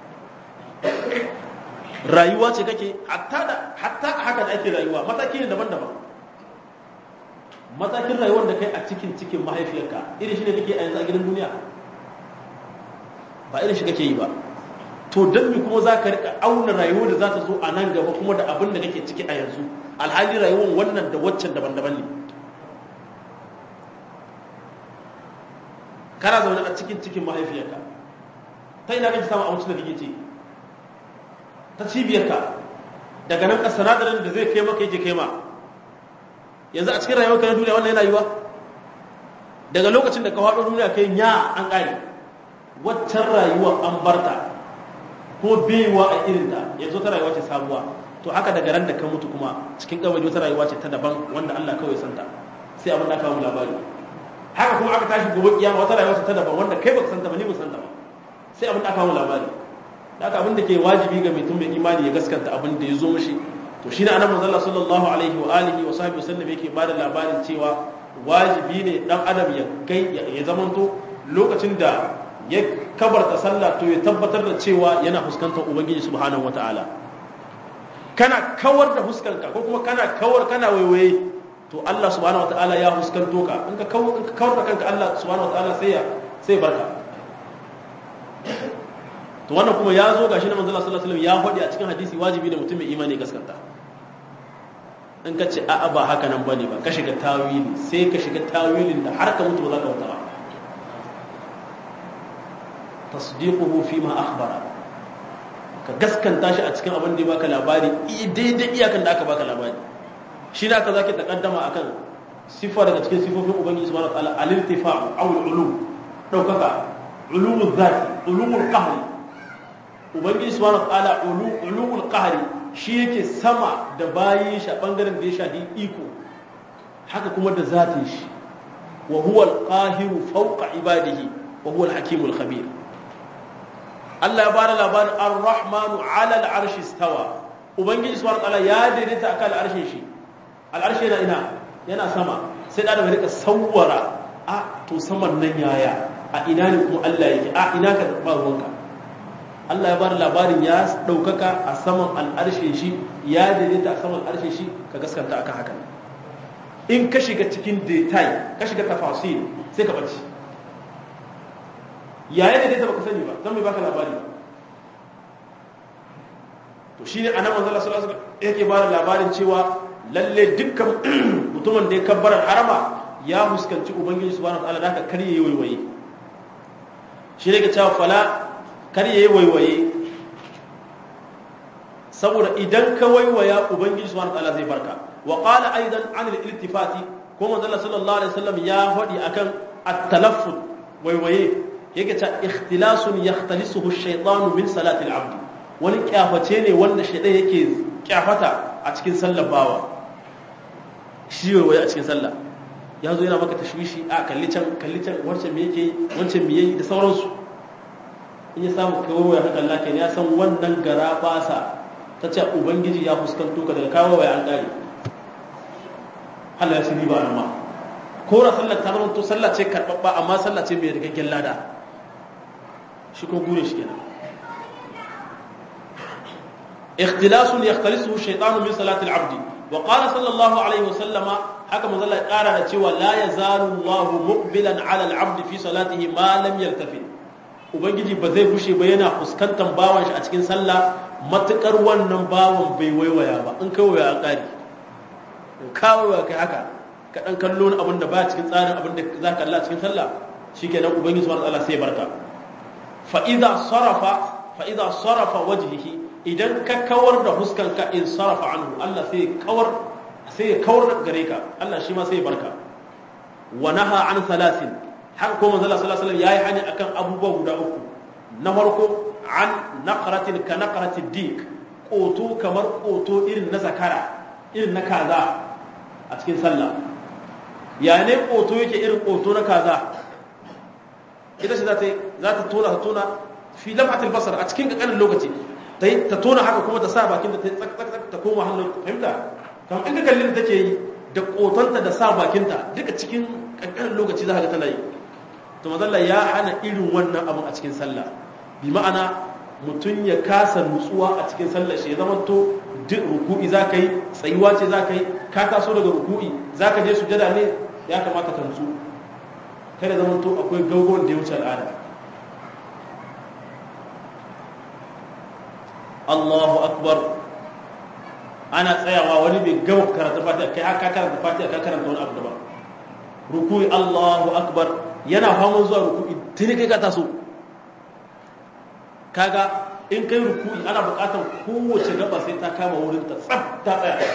rayuwa ce kake hatta da hatta haka da ake rayuwa mataki ne daban-daban matakin rayuwar da kai a cikin cikin mahaifiyarka irin shi ne kake a yanzu a gidan duniya ba irin shi kake yi ba to don me kuma za ka rika auna rayuwar da za ta zo a nan gaba kuma da abin da kake ciki a yanzu alhali rayuwar wannan da waccan daban-daban ne kana zaune a cikin cikin mahaifiyarka ta ina kake samun abincin da kake ci ta cibiyarka daga nan sinadarin da zai kai maka yake kai ma yanzu a cikin rayuwarka na duniya wannan yana yiwa daga lokacin da ka faɗo duniya kai nya an ƙare waccan rayuwar an barta kuma baiwa a irinta yanzu ta rayuwa ce sabuwa to haka daga ran da ka mutu kuma cikin kabari wata rayuwa ce ta daban wanda Allah kawai santa sai abin da aka mu labari haka kuma aka tashi gobe kiyama wata rayuwa ce ta daban wanda kai baka santa ba ni ba santa ba sai abin da aka mu labari haka abin da ke wajibi ga mutum mai imani ya gaskanta abin da ya zo mishi to shine annabi manzo Allah sallallahu alaihi wa alihi wa sahbihi wasallam yake bada labarin cewa wajibi ne dan adam ya kai ya zamanto lokacin da ya kabarta sallah to ya tabbatar da cewa yana fuskantar ubangiji subhanahu wataala kana kawar da fuskanka ko kuma kana kawar kana waiwaye to Allah subhanahu wataala ya fuskanto ka in ka kawar da kanka Allah subhanahu wataala sai ya sai barka to wannan kuma ya zo gashi na manzo Allah sallallahu alaihi wasallam ya faɗi a cikin hadisi wajibi da mutum mai imani gaskanta in ka ce a'a ba haka nan bane ba ka shiga tawili sai ka shiga tawilin da har ka mutu ba za ka wuta ba tasdiquhu fi ma akhbara ka gaskanta shi a cikin abin da ya baka labari daidai iyakan da aka baka labari shi da aka zaki takaddama akan sifa daga cikin sifofin ubangiji subhanahu wa ta'ala al-irtifa'u aw al-ulu daukaka ulumul zati ulumul qahri ubangiji subhanahu wa ta'ala ulumul qahri shi yake sama da bayin shi a bangaren da ya shafi iko haka kuma da zatin shi wa huwa al-qahiru fawqa ibadihi wa huwa al-hakimul khabir Allah ya bada labarin ar-rahmanu 'ala al-arshi istawa ubangiji subhanahu wa ta'ala ya daidaita akan al-arshin shi al-arshi yana ina yana sama sai da rika sawwara a to saman nan yaya a ina ne kuma Allah yake a ina ka ba ruwanka Allah ya bada labarin ya daukaka a saman al'arshin shi ya daidaita a saman al'arshin shi ka gaskanta akan haka in ka shiga cikin detail ka shiga tafasil sai ka bace yaya daidaita baka sani ba zan mai baka labari to shine anan manzo Allah sallallahu alaihi wasallam yake bada labarin cewa lalle dukkan mutumin da ya kabbarar harama ya fuskanci ubangiji subhanahu wataala da haka kar yayi waiwaye shi ne ga cewa fala kar yayi waiwaye saboda idan ka waiwaya ubangiji subhanahu wataala zai barka wa qala aidan an al-iltifati ko manzo Allah sallallahu alaihi wasallam ya faɗi akan at-talaffuz waiwaye yake cewa ikhtilasun yakhtalisuhu ash-shaytanu min salati al-abd wani kyaface ne wanda shaytan yake kyafata a cikin sallar bawa shi waiwaye a cikin sallah ya zo yana maka tashwishi a kalli can kalli can wancan me yake wancan me yayi da sauransu in ya samu kawo ya haka Allah kenan ya san wannan gara basa ta ce ubangiji ya fuskanto ka daga kawo waya an kare Allah ya sani ba nan ma ko ra sallar ta zama to sallah ce karbabba amma sallah ce mai rikakken lada shi ko gure shi kenan اختلاس يختلسه الشيطان من صلاة العبد وقال صلى الله عليه وسلم haka manzo Allah ya kara da cewa la yazalu Allah muqbilan ala al-abd fi salatihi ma lam yaltafi ubangiji ba zai bushe ba yana fuskantar bawan shi a cikin sallah matukar wannan bawan bai waiwaya ba in kai waya kari ka waya kai haka ka dan kallo abin da ba cikin tsarin abin da zaka Allah cikin sallah shikenan ubangiji subhanahu wa ta'ala sai barka fa idza sarafa fa idza sarafa wajhihi idan ka kawar da huskanka in sarafa anhu Allah sai kawar sai ya kawar gare ka Allah shi ma sai ya barka wa naha an salasin haka ko manzo sallallahu alaihi wasallam yayi hani akan abubuwa guda uku na farko an naqratin ka naqratid dik koto kamar koto irin na zakara irin na kaza a cikin sallah ya ne koto yake irin koto na kaza ita ce za ta za ta tona ta tona fi lamhatil basar a cikin kankanin lokaci ta tona haka kuma ta sa bakin da ta tsak tsak ta koma hannun fahimta kamar in ka kalli da take yi da kotanta da sa bakinta duka cikin kankanin lokaci za ka ga tana yi to mazalla ya hana irin wannan abin a cikin sallah bi ma'ana mutum ya kasa nutsuwa a cikin sallah shi ya zama to duk ruku'i za ka yi tsayuwa ce za ka yi ka taso daga ruku'i za ka je sujada ne ya kamata ka nutsu kada zama to akwai gaugon da ya wuce al'ada Allahu akbar ana tsayawa wani bai gama karanta fatiha kai haka karanta fatiha ka karanta wani abu daban ruku'i Allahu akbar yana faman zuwa ruku'i tuni kai ka taso kaga in kai ruku'i ana buƙatar kowace gaba sai ta kama wurin ta tsaf ta tsaya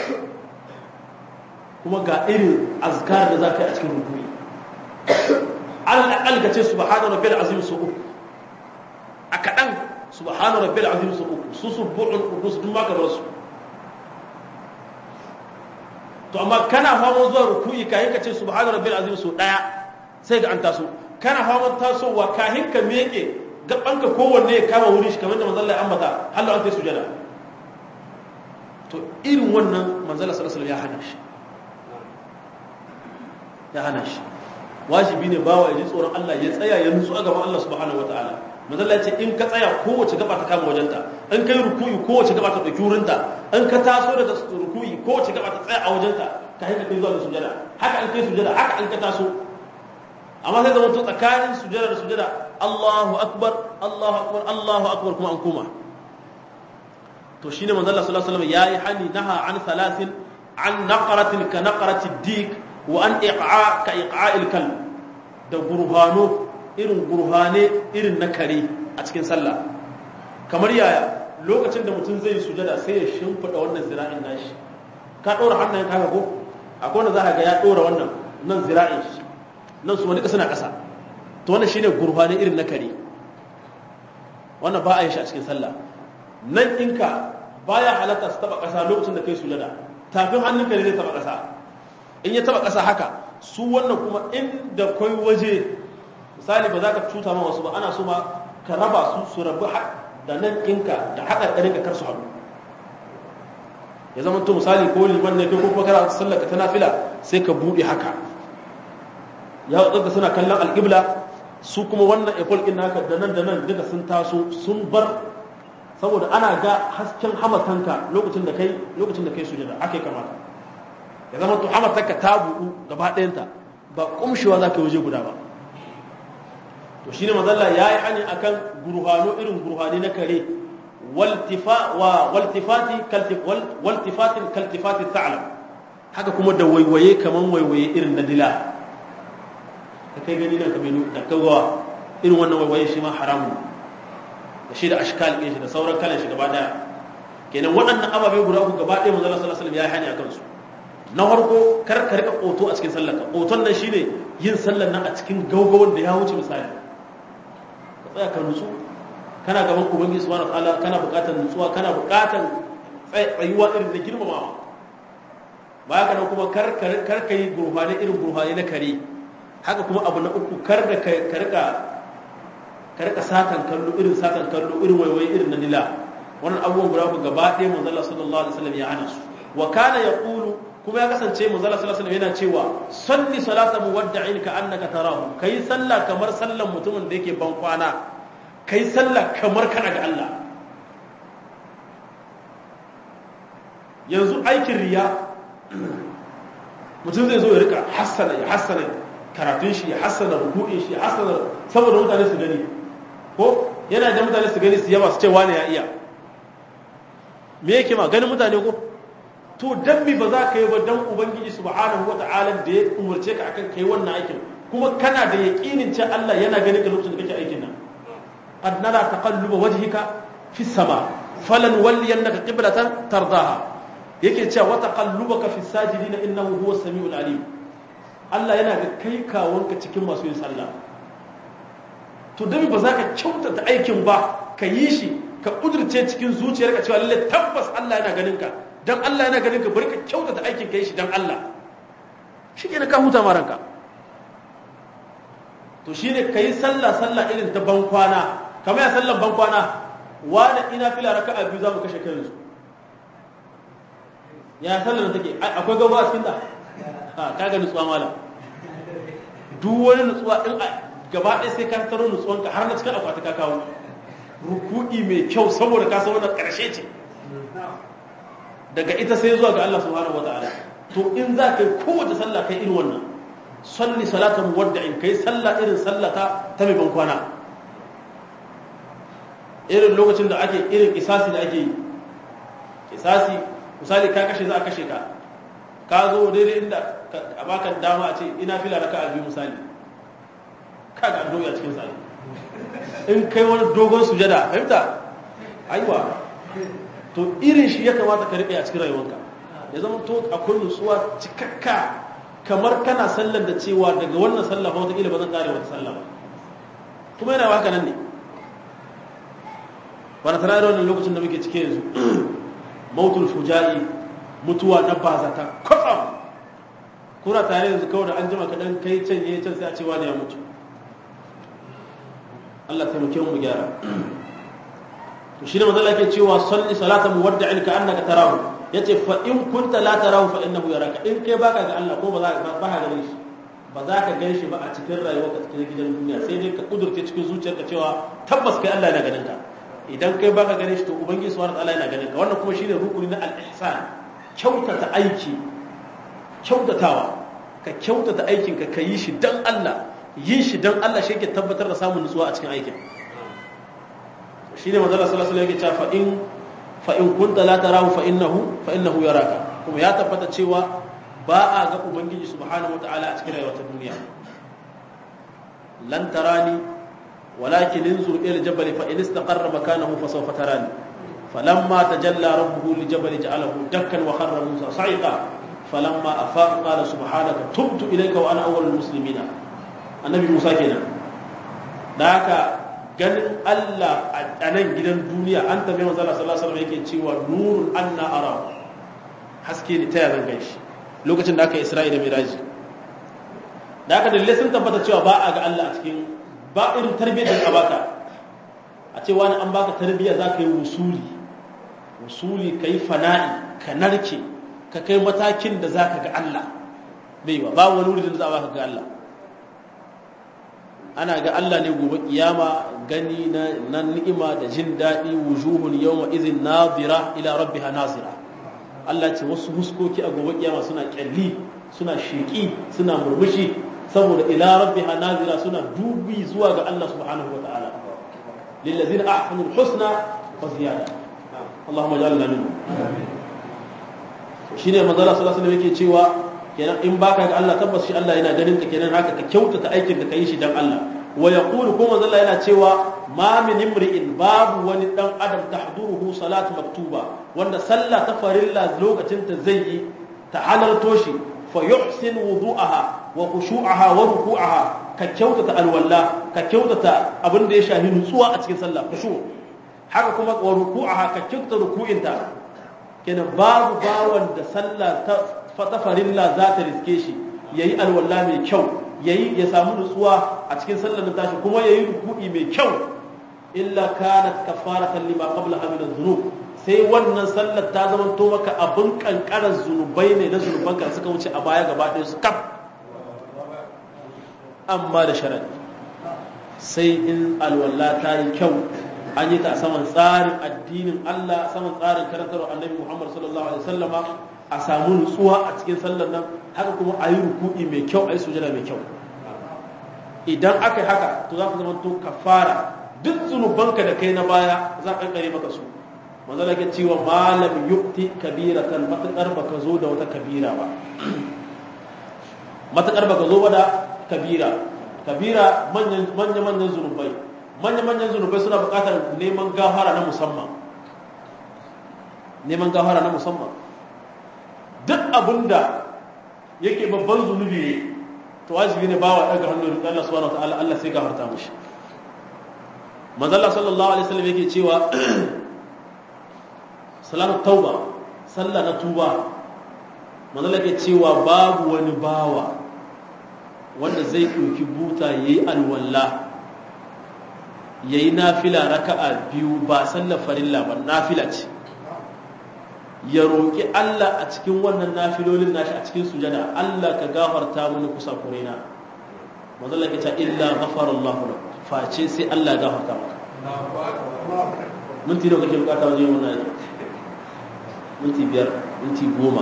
kuma ga irin azkar da za ka yi a cikin ruku'i alal aqal ka ce subhana rabbil azim su uku a kaɗan subhana rabbil azim su uku su subu'ul qudus duk ma ka bar su to amma kana faman zuwa ruku'i kahin ka ce subhana rabbil azim su daya sai ga an taso kana faman tasowa kahin ka meke gabanka kowanne ya kama wurin shi kamar da manzon Allah ya ambata hallo an kai sujada to irin wannan manzon Allah sallallahu alaihi wasallam ya hana shi ya hana shi wajibi ne bawa ya ji tsoron Allah ya tsaya ya nutsu a gaban Allah subhanahu wataala manzon Allah ya ce in ka tsaya kowace gaba ta kama wajenta in kai ruku'i kowace gaba ta dauki wurinta in ka taso daga ruku'i kowace gaba ta tsaya a wajenta ka haika kai zuwa sujada haka in kai sujada haka in ka taso amma sai zama to tsakanin sujada da sujada Allahu akbar Allahu akbar Allahu akbar kuma an koma to shine manzo Allah sallallahu alaihi wasallam yayi hani naha an thalathin an naqratin ka naqrati dik wa an iqa ka iqa'il kalb da gurhano irin gurhane irin na kare a cikin sallah kamar yaya lokacin da mutum zai sujada sai ya shimfida wannan zira'in nashi ka ɗora hannayen ka ko akwai wanda za ka ga ya ɗora wannan nan zira'in shi nan su wani ƙasa na ƙasa to wannan shine gurfani irin na kare wannan ba a yi shi a cikin sallah nan ɗinka baya halatta su taba ƙasa lokacin da kai sujada tafin hannunka ne zai taba ƙasa in ya taba ƙasa haka su wannan kuma inda kai waje misali ba za ka cuta ma wasu ba ana so ma ka raba su su rabu da nan ɗinka da haɗa ɗarinka kar su haɗu ya zama to misali ko liman ne ko kuma kana sallar ka ta nafila sai ka buɗe haka ya tsaka suna kallon alƙibla su kuma wannan ekol ɗin naka da nan da nan duka sun taso sun bar saboda ana ga hasken hamatanka lokacin da kai lokacin da kai sujada ake kamata ya zama to hamatanka ta buɗu gaba ɗayanta ba kumshewa za ka waje guda ba to shine mazalla ya yi hani akan gurhano irin gurhani na kare waltifati waltifatin kaltifati ta'lam haka kuma da waiwaye kaman waiwaye irin na dila ka kai gani nan ka bai da kagawa irin wannan waiwaye shi ma haramun da shi da ashkal ɗin shi da sauran kalan shi gaba daya kenan waɗannan ababe guda uku gaba ɗaya manzo sallallahu alaihi wasallam ya yi hani akan su na farko kar ka rika koto a cikin sallar ka koton nan shine yin sallar nan a cikin gaugawar da ya wuce misali ka tsaya ka nutsu kana gaban ubangiji subhanahu wataala kana buƙatar nutsuwa kana buƙatar tsayuwa irin da girmamawa baya kana kuma kar kar ka yi gurfane irin gurfane na kare haka kuma abu na uku kar da ka rika ka rika satan kallo irin satan kallo irin waiwaye irin na nila wannan abubuwan guda ku gaba ɗaya manzo Allah sallallahu alaihi wasallam ya hana su wa kana yaqulu kuma ya kasance manzo Allah sallallahu alaihi wasallam yana cewa salli salata muwadda'in ka annaka tarahu kai sallah kamar sallan mutumin da yake ban kwana kai sallah kamar kana ga Allah yanzu aikin riya mutum zai zo ya rika hassana ya hassana karatun shi ya hassana ruku'in shi ya hassana saboda mutane su gani ko yana da mutane su gani su yaba su ce wane ya iya me yake ma ganin mutane ko to dan mi ba za ka yi ba dan ubangiji subhanahu wata'ala da ya umarce ka akan kai wannan aikin kuma kana da yaqinin cewa Allah yana ganin ka lokacin da kake aikin nan qad nara taqalluba wajhika fi sama falan walliyannaka qiblatan tardaha yake cewa wa taqallubaka fi sajidin innahu huwa samiul alim Allah yana ga kai kawonka cikin masu yin sallah to dan ba za ka kyautata aikin ba ka yi shi ka kudurce cikin zuciyarka cewa lalle tabbas Allah yana ganin ka dan Allah yana ganin ka bari ka kyautata aikin ka yi shi dan Allah shi ke ka huta ma ranka to shine ka yi sallah sallah irin ta bankwana kamar ya sallan bankwana wani ina fila raka'a biyu za mu kashe kai yanzu ya sallar da take akwai gaba a cikin da ha kaga nutsuwa mala duk wani nutsuwa in gaba ɗaya sai ka taro nutsuwanka har na cikin akwati ka kawo ruku'i mai kyau saboda ka san wannan ƙarshe ce daga ita sai zuwa ga Allah subhanahu wata'ala to in za ka yi kowace sallah kai irin wannan salli salatan muwadda'in kai sallah irin sallata ta mai ban kwana irin lokacin da ake irin kisasi da ake yi kisasi misali ka kashe za a kashe ka ka zo daidai inda a baka dama a ce ina fila raka a biyu misali ka ga doya cikin sa in kai wani dogon sujada fahimta aiwa to irin shi ya kamata ka riƙe a cikin rayuwanka ya zama to akwai nutsuwa cikakka kamar kana sallar da cewa daga wannan sallah ba wataƙila ba zan ƙare wata sallah ba kuma yana haka nan ne ba na tana da wannan lokacin da muke cike yanzu mautul fuja'i mutuwa na bazata kwatsam kuna tare yanzu kawai da an jima kaɗan kai can yi can sai a cewa ne ya mutu Allah taimake mu gyara to shi ne manzala ke cewa salli salata muwadda'in ka annaka tarahu yace fa in kunta la tarahu fa innahu yaraka in kai baka ga Allah ko ba za ka ba ka ganin shi ba za ka gan shi ba a cikin rayuwarka cikin gidan duniya sai dai ka kudurce cikin zuciyarka cewa tabbas kai Allah yana ganin ka idan kai baka ganin shi to ubangiji subhanahu wataala yana ganin ka wannan kuma shine rukuni na al-ihsan kyautata aiki kyautatawa ka kyautata aikin ka kayi shi dan Allah yin shi dan Allah shi yake tabbatar da samun nutsuwa a cikin aikin shine manzo Allah sallallahu alaihi wasallam yake cewa fa in fa in kunta la tarahu fa innahu fa innahu yaraka kuma ya tabbata cewa ba a ga ubangiji subhanahu wataala a cikin rayuwar duniya lan tarani walakin inzur ila jabal fa in istaqarra makanahu fa sawfa tarani falamma tajalla rabbuhu li jabal ja'alahu dakkan wa kharra musa sa'iqa falamma afaqa qala subhanaka tubtu ilayka wa ana awwalul muslimina annabi musa kenan da haka ganin Allah a nan gidan duniya an tabi manzo Allah sallallahu alaihi wasallam yake cewa nurun anna ara haske ne ta yazan ganshi lokacin da aka yi Isra'i da Miraji da aka dalilai sun tabbata cewa ba a ga Allah a cikin ba irin tarbiyyar da baka a cewa ni an baka tarbiyya za ka yi wusuli wusuli ka yi fana'i ka narke ka kai matakin da za ka ga Allah bai ba ba wani wuri da za a baka ga Allah ana ga Allah ne gobe kiyama gani na ni'ima da jin daɗi wujuhun yawma izin nazira ila rabbiha nazira Allah ce wasu huskoki a gobe kiyama suna kyalli suna sheƙi suna murmushi saboda ila rabbiha nazira suna dubi zuwa ga Allah subhanahu wa ta'ala lillazina ahsanu husna wa ziyada Allahumma ja'alna minhum shine manzo Allah sallallahu alaihi wasallam yake cewa kenan in baka ga Allah tabbas shi Allah yana ganin ka kenan haka ka kyautata aikin da kai shi dan Allah wa yaqulu kuma manzo Allah yana cewa ma min imri'in babu wani dan adam tahduruhu salatu maktuba wanda sallah ta farilla lokacin ta zai yi ta halarto shi fa yuhsin wudu'aha wa khushu'aha wa ruku'aha ka kyautata alwala ka kyautata abin da ya shahi nutsuwa a cikin sallah khushu haka kuma wa ruku'aha ka kyautata ruku'inta kenan babu bawan da sallah ta ta farilla za ta riske shi yayi alwala mai kyau yayi ya samu nutsuwa a cikin sallar da tashi kuma yayi ruku'i mai kyau illa kanat kafaratan lima qablaha min adh-dhunub sai wannan sallar ta zama to maka abin kankarar zunubai ne na zunuban ka suka wuce a baya gaba ɗaya su kaf amma da sharadi sai in alwala ta yi kyau an yi ta saman tsarin addinin Allah saman tsarin karantarwa annabi Muhammad sallallahu alaihi wasallama a samu nutsuwa a cikin sallar nan haka kuma a yi ruku'i mai kyau a yi sujada mai kyau idan aka yi haka to za ka zama to kafara duk zunubanka da kai na baya za a kankare maka su manzo da ke cewa malam yukti kabiratan matakar baka zo da wata kabira ba matakar baka zo da kabira kabira manyan manyan zunubai manyan manyan zunubai suna buƙatar neman gafara na musamman neman gafara na musamman duk abinda yake babban zunubi ne to wajibi ne bawa daga hannun Allah subhanahu wataala Allah sai gafarta mishi manzo Allah sallallahu alaihi wasallam yake cewa salatu tauba sallah na tuba manzo Allah yake cewa babu wani bawa wanda zai ɗauki buta yayi alwala yayi nafila raka'a biyu ba sallar farilla ba nafila ce ya roƙi Allah a cikin wannan nafilolin nashi a cikin sujada Allah ka gafarta mini kusa kurena manzo Allah ya ce illa ghafara Allah lak face sai Allah ya gafarta maka minti nawa kake bukata wajen wannan minti biyar minti goma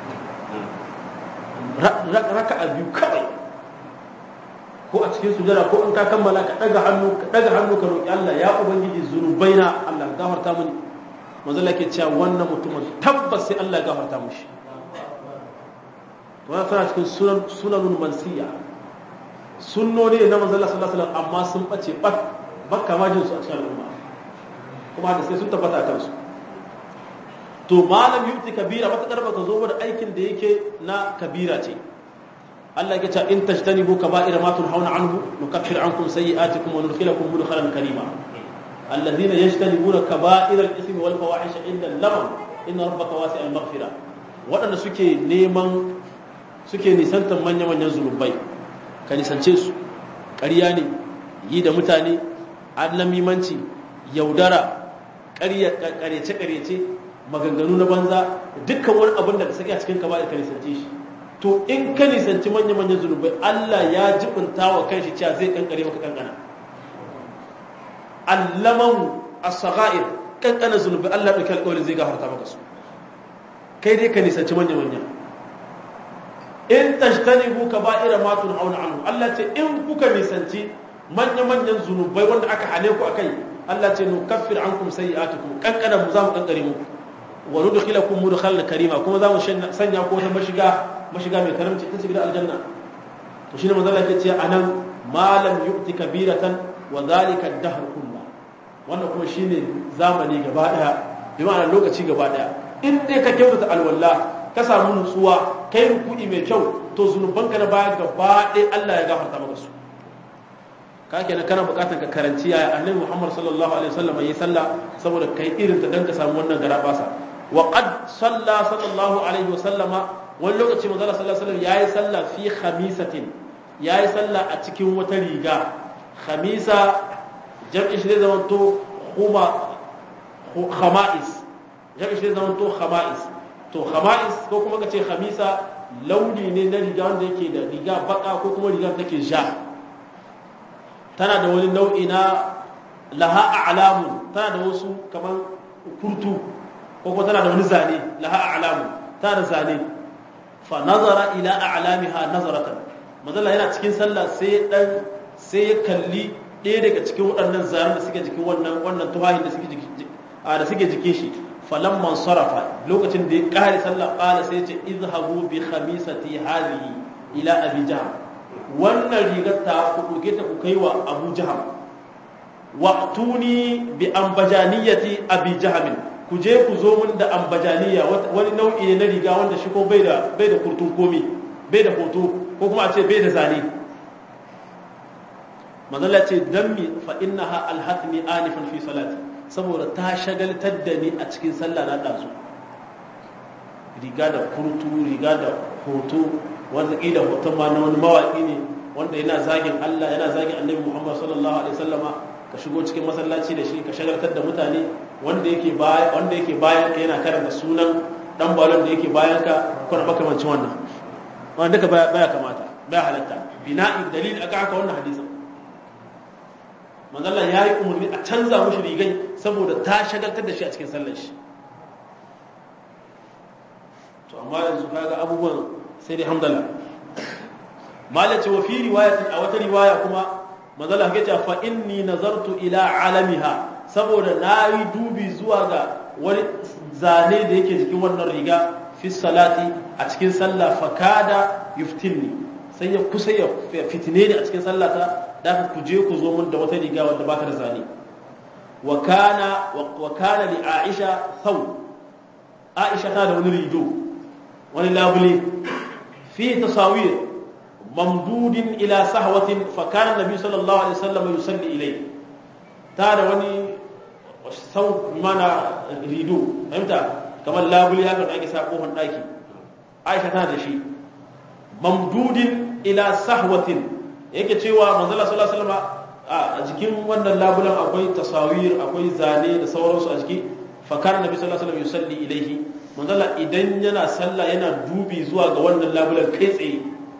raka'a biyu kawai ko a cikin sujada ko in ka kammala ka daga hannu ka daga hannu ka roƙi Allah ya ubangiji zunubaina Allah gafarta mini manzo Allah ke cewa wannan mutumin tabbas sai Allah ya gafarta mishi to wannan tana cikin sunan sunanul mansiya sunnoni ne na manzo Allah sallallahu alaihi wasallam amma sun bace bak bakka ma jin su a cikin al'umma kuma da sai sun tabbata a kansu to malam yuti kabira matakar baka zo da aikin da yake na kabira ce Allah ya ce in tajtanibu kaba'ira ma tunhauna anhu nukaffir ankum sayyi'atikum wa nudkhilakum mudkhalan karima الذين يجتنبون كبائر الاثم والفواحش عند اللمم ان ربك واسع المغفره waɗanda suke neman suke nisantar manya-manyan zunubai ka nisance su ƙarya ne yi da mutane annamimanci yaudara ƙaryace-ƙaryace maganganu na banza dukkan wani abin da ka saki a cikin kaba'ir ka nisance shi to in ka nisanci manya-manyan zunubai Allah ya jibinta wa kanshi cewa zai kankare maka kankana allaman as-sagha'ir kankana zunubi Allah dauki alƙawari zai gafarta maka su kai dai ka nisanci manya manya in tajtanibu kaba'ira ma tunhauna anhu Allah ce in kuka nisanci manya manyan zunubai wanda aka hane ku akai Allah ce nukaffir ankum sayi'atukum kankana mu za mu kankare muku wa nudkhilakum mudkhalan karima kuma za mu sanya ko ta mashiga mashiga mai karamci ta shiga aljanna to shine manzo Allah ya ce anan malam yu'ti kabiratan wa zalika dahr kullu wannan kuma shine zamani gaba daya bi ma'ana lokaci gaba daya in dai ka kyautata alwala ka samu nutsuwa kai ruku'i mai kyau to zunubanka na baya gaba ɗaya Allah ya gafarta maka su ka kenan kana bukatar ka karanci ya annabi Muhammad sallallahu alaihi wasallam yayi sallah saboda kai irin ta dan ka samu wannan garabasa wa qad salla sallallahu alaihi wasallama wani lokaci manzo sallallahu alaihi wasallam yayi sallah fi khamisatin yayi sallah a cikin wata riga khamisa jam'i shi zai zama to khuma khama'is jam'i shi zai zama to khama'is to khama'is ko kuma kace khamisa launi ne na riga wanda yake da riga baka ko kuma riga take ja tana da wani nau'i na laha a'lamun tana da wasu kamar kurtu ko kuma tana da wani zane laha a'lamun tana da zane fa nazara ila a'lamiha nazaratan mazalla yana cikin sallah sai dan sai ya kalli ɗaya daga cikin waɗannan zaren da suke jikin wannan wannan tuhahin da suke da suke jikin shi falamman sarafa lokacin da ya ƙare sallah ƙala sai ce izhabu bi khamisati hadhihi ila abi jaham wannan rigar ta ku ɗauke ta ku kai wa abu jaham wa tuni bi ambajaniyati abi jaham ku je ku zo mun da ambajaniya wani nau'i ne na riga wanda shi ko bai da bai da kurtun komi bai da hoto ko kuma a ce bai da zane manzala ce dammi fa innaha alhatni anifan fi salati saboda ta shagaltar da ni a cikin sallah na ɗazu riga da kurtu riga da hoto wanda ƙila hoton ma na wani mawaƙi ne wanda yana zagin Allah yana zagin annabi Muhammad sallallahu alaihi wasallama ka shigo cikin masallaci da shi ka shagaltar da mutane wanda yake bayan wanda yake bayan ka yana karanta sunan dan balon da yake bayan ka ko na makamancin wannan wanda ka baya kamata baya halatta bina'i dalil aka haka wannan hadisin manzala ya yi umarni a canza mushi rigai saboda ta shagaltar da shi a cikin sallar shi to amma yanzu kaga abubuwan sai dai hamdala malace wa fi riwayatin a wata riwaya kuma manzala ya ce fa inni nazartu ila alamiha saboda na yi dubi zuwa ga wani zane da yake jikin wannan riga fi salati a cikin sallah fakada yuftinni sai ya kusa ya fitine ni a cikin sallata da ku je ku zo mun da wata riga wadda baka da zane wa kana wa kana li aisha thaw aisha ta da wani rido wani labule fi tasawir mamdudin ila sahwatin fa kana nabi sallallahu alaihi wasallam yusalli ilay ta da wani sau mana rido fahimta kamar labule haka da ake sa kofar daki aisha ta da shi mamdudin ila sahwatin yake cewa manzala sallallahu alaihi wasallam a jikin wannan labulan akwai tasawir akwai zane da sauransu a jiki fa kana nabi sallallahu alaihi wasallam yusalli ilaihi manzala idan yana sallah yana dubi zuwa ga wannan labulan kai tsaye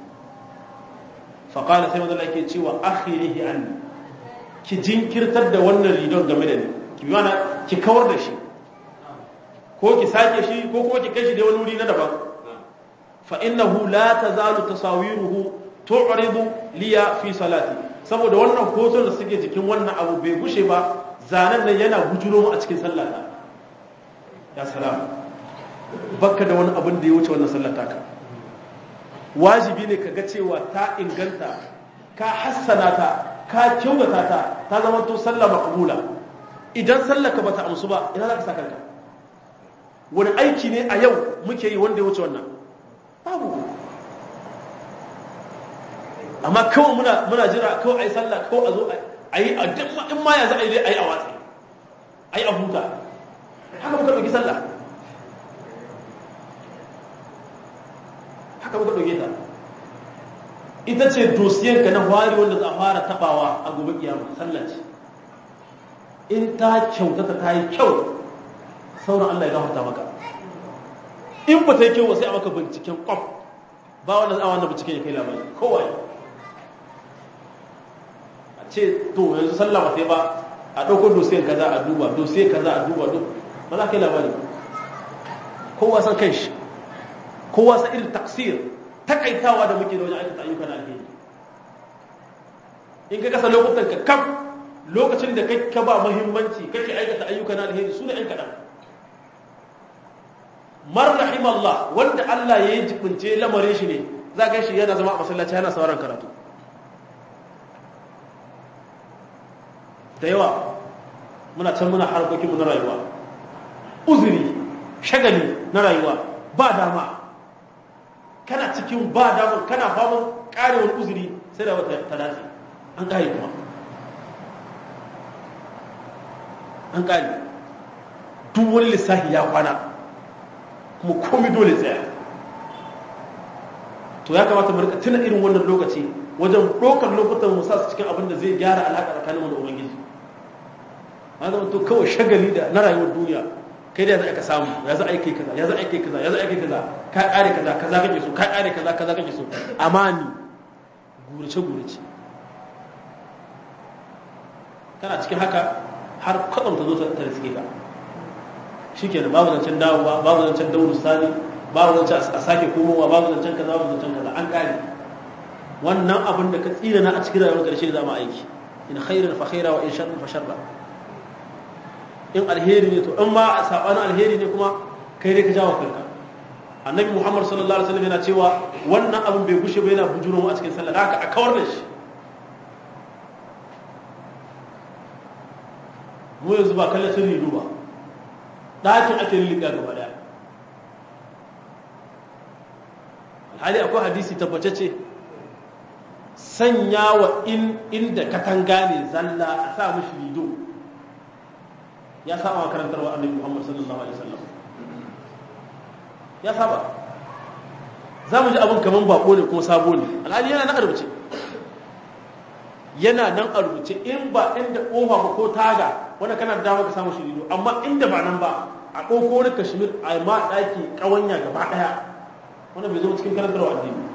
fa kana sai manzala yake cewa akhirihi an ki jinkirtar da wannan ridon game da ni ki bi mana ki kawar da shi ko ki sake shi ko kuma ki kai shi da wani wuri na daban fa innahu la tazalu tasawiruhu tu'ridu liya fi salati saboda wannan hoton da suke jikin wannan abu bai gushe ba zanen nan yana bujuro mu a cikin sallata ya salam bakka da wani abin da ya wuce wannan sallata ka wajibi ne ka ga cewa ta inganta ka hassana ta ka kyautata ta ta zama to sallah maqbula idan sallaka bata amsu ba ina za ka saka kanka wani aiki ne a yau muke yi wanda ya wuce wannan babu amma kawai muna muna jira kawai a yi sallah kawai a zo a yi a duk in ma yanzu a yi a yi a watsi a yi a huta haka muka ɗauki sallah haka muka ɗauke ta ita ce dosiyanka na hwari wanda za a fara tabawa a gobe kiyama sallah ce in ta kyautata ta yi kyau sauran Allah ya gafarta maka in ba ta yi kyau sai a maka binciken kwaf ba wanda za a wannan binciken ya kai labari kowai a ce to yanzu sallah ba sai ba a ɗauko dosiyan kaza a duba dosiyan kaza a duba duk ba za ka yi labari kowa san kai shi kowa san irin taksir takaitawa da muke da wajen aikata ayyuka na alheri in ka kasa lokutan ka kam lokacin da kai ka ba muhimmanci kake aikata ayyuka na alheri su ne ɗan kaɗan mar rahim Allah wanda Allah ya yi jibince lamarin shi ne za ka shi yana zama a masallaci yana sauran karatu da yawa muna can muna harkokinmu na rayuwa uzuri shagali na rayuwa ba dama kana cikin ba dama kana faman karewar uzuri sai da wata ta dace an kare kuma an kare duk wani lissafi ya kwana kuma komi dole tsaya to ya kamata mu rika tuna irin wannan lokaci wajen ɗaukar lokutan mu sa su cikin abin da zai gyara alaƙa tsakaninmu da ubangiji ma zama to kawai shagali da na rayuwar duniya kai da ya za ka samu ya za a kai kaza ya za a kai kaza ya za a kai kaza ka ƙare kaza kaza kake so ka ƙare kaza kaza kake so amani gurace gurace kana cikin haka har kwatsam ta zo ta riske ka shikenan babu zancen dawowa babu zancen dauru sani babu zancen a sake komowa babu zancen kaza babu zancen kaza an ƙare wannan abin da ka tsira na a cikin rayuwar ƙarshe da zama aiki in khairan fa khaira wa in sharran fa sharra in alheri ne to in ma a sabanin alheri ne kuma kai dai ka jawo kanka annabi muhammad sallallahu alaihi wasallam yana cewa wannan abin bai gushe ba yana bujuro mu a cikin sallah haka a kawar da shi mu yanzu ba kallon sun ridu ba ɗakin ake lulluɓa gaba daya alhali akwai hadisi tabbatacce sanya wa inda katanga ne zalla a sa mashi rido ya saba wa karantarwa annabi Muhammad sallallahu alaihi wasallam ya saba za mu ji abin kaman bako ne ko sabo ne alhali yana nan a rubuce yana nan a rubuce in ba inda kofa ba ko taga wanda kana da dama ka samu shi rido amma inda ba nan ba a ɗauko wani kashmir a ma ɗaki ƙawanya gaba ɗaya wanda bai zama cikin karantarwa addini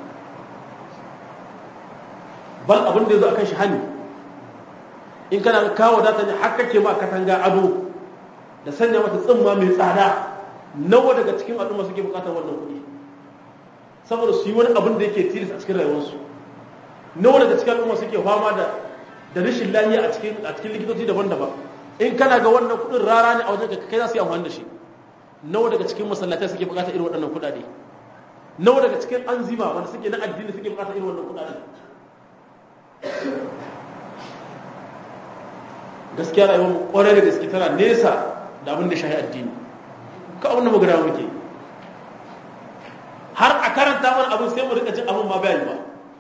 bal abin da ya zo a kan shi hani in kana kawo data ne har kake ma katanga ado da sanya mata tsimma mai tsada nawa daga cikin al'umma suke bukatar wannan kuɗi saboda su yi wani abin da yake tilis a cikin rayuwarsu nawa daga cikin al'umma suke fama da da rashin lafiya a cikin a cikin likitoci daban-daban in kana ga wannan kuɗin rara ne a wajen ka kai za su yi amfani da shi nawa daga cikin masallatai suke bukatar irin waɗannan kuɗaɗe nawa daga cikin anzima wanda suke na addini suke bukatar irin wannan kuɗaɗe gaskiya rayuwar mu kwarai da gaske tana nesa da abin da shahi addini ka abin da mu gada muke har a karanta mana abin sai mu rika jin abin ma bayani ba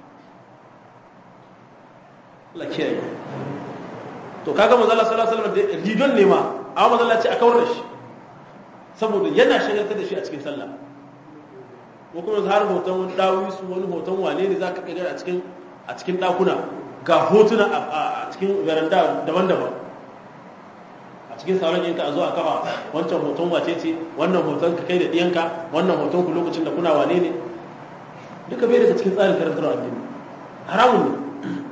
Allah kiyaye to kaga manzo Allah sallallahu alaihi wasallam da ridon ne ma amma manzo Allah ce a kawar da shi saboda yana shagaltar da shi a cikin sallah ko kuma har hoton wani dawisu wani hoton wane ne zaka kaga a cikin a cikin dakuna ga hotuna a cikin veranda daban-daban a cikin sauran yanka a zo a kafa wancan hoton wace ce wannan hoton ka kai da ɗiyanka wannan hoton ku lokacin da kuna wane ne duka bai daga cikin tsarin karantar addini haramun ne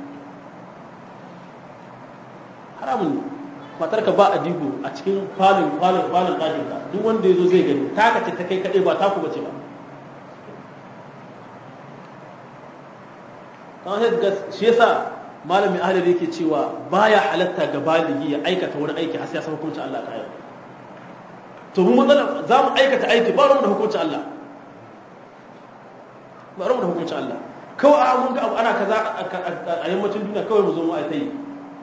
haramun ne matar ka ba a digo a cikin falin falin falin ɗakin ka duk wanda ya zo zai gani taka ce ta kai kaɗai ba taku bace ba kamar yadda shi yasa malamin ahalar yake cewa baya halatta ga baligi ya aikata wani aiki har sai ya san hukuncin Allah ta yau to mu matsala za mu aikata aiki ba mu da hukuncin Allah ba mu da hukuncin Allah kawai a mun ga abu ana kaza a yammacin duniya kawai mu zo mu aita yi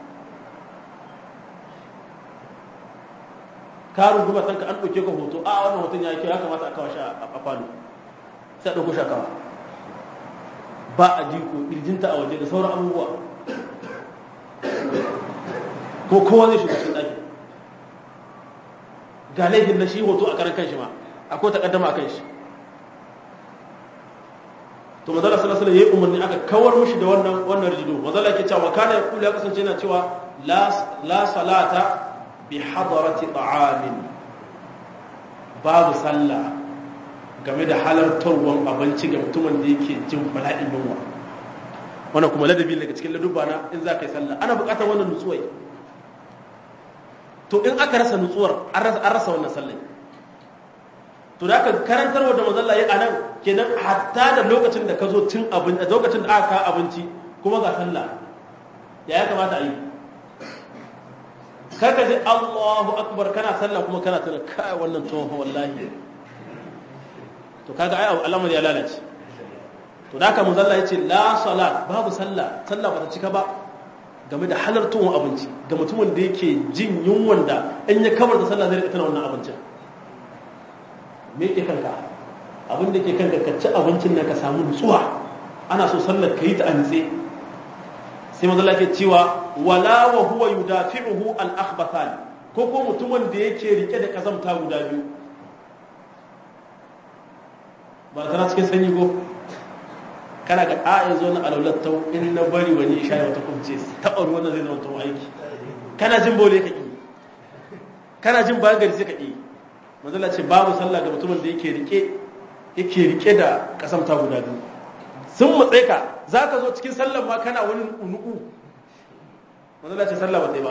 ka runguma tanka an ɗauke ka hoto a wannan hoton ya yi kyau ya kamata a kawo shi a falo sai a ɗauko shi a kawo ba a jiko ƙirjinta a waje da sauran abubuwa ko kowa zai shiga cikin ɗaki ga laifin na shi hoto a karan kanshi ma akwai takaddama a kanshi to mazala salasala ya yi umarni aka kawar mushi da wannan wannan rijido mazala ke cewa kana ya kula ya kasance yana cewa la salata bi hadarati ta'amin babu sallah game da halartarwar abinci ga mutumin da yake jin bala'in yunwa wannan kuma ladabi daga cikin ladubba na in za ka yi sallah ana buƙatar wannan nutsuwai to in aka rasa nutsuwar an rasa wannan sallai to da aka karantarwa da mazalla ya anan kenan hatta da lokacin da ka zo cin abinci a lokacin da aka kawo abinci kuma ga sallah ya ya kamata a yi kar ka ji Allahu akbar kana sallah kuma kana tuna kai wannan tsohon wallahi to kaga ai al'amar ya lalace to da haka manzalla yace la salat babu sallah sallah ba ta cika ba game da halartowar abinci ga mutumin da yake jin yunwan da in ya kamar da sallah zai rika tana wannan abincin me ke kanka abin da ke kanka ka ci abincin na ka samu nutsuwa ana so sallar ka yi ta antse sai manzo ke cewa wala wa huwa yudafi'uhu al akhbathan ko ko mutumin da yake rike da kazamta guda biyu ba tana cikin sanyi ko kana ga a yanzu na alaulat ta in na bari wani isha wata kubce taɓa ruwan zai zama tun aiki kana jin bole ka ƙi kana jin bayan gari sai ka ƙi manzala ce babu sallah ga mutumin da yake rike yake rike da kasamta guda biyu sun matsayi ka za ka zo cikin sallan ma kana wani unuku manzala ce sallah ba ta yi ba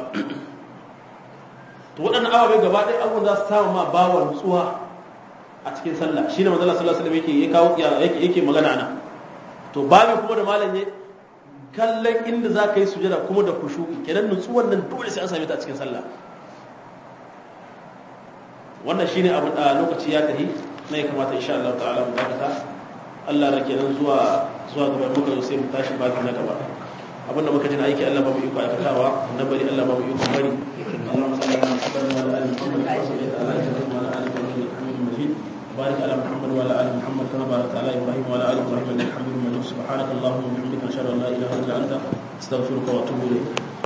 to waɗannan ababai gaba ɗaya abubuwan za su samu ma bawa nutsuwa a cikin sallah shine manzala sallallahu alaihi wasallam yake kawo yake magana ana to babu kuma da malam ne kallon inda za ka yi sujada kuma da kushu kenan nutsuwan nan dole sai an same ta a cikin sallah wannan shine abin da lokaci ya tafi na ya kamata insha Allah ta'ala mu dakata Allah da kenan zuwa zuwa gaba muka zo sai mu tashi baki na gaba abinda muka ji na aiki Allah ba mu iko aikatawa na bari Allah ba mu iko bari Allahumma salli ala Muhammad wa ala ali Muhammad wa salli ala Ibrahim wa ala ali Ibrahim Hamidum Majid بارك على محمد وعلى ال محمد كما باركت على ابراهيم وعلى ال ابراهيم انك حميد مجيد سبحانك اللهم وبحمدك اشهد ان لا اله الا انت استغفرك واتوب اليك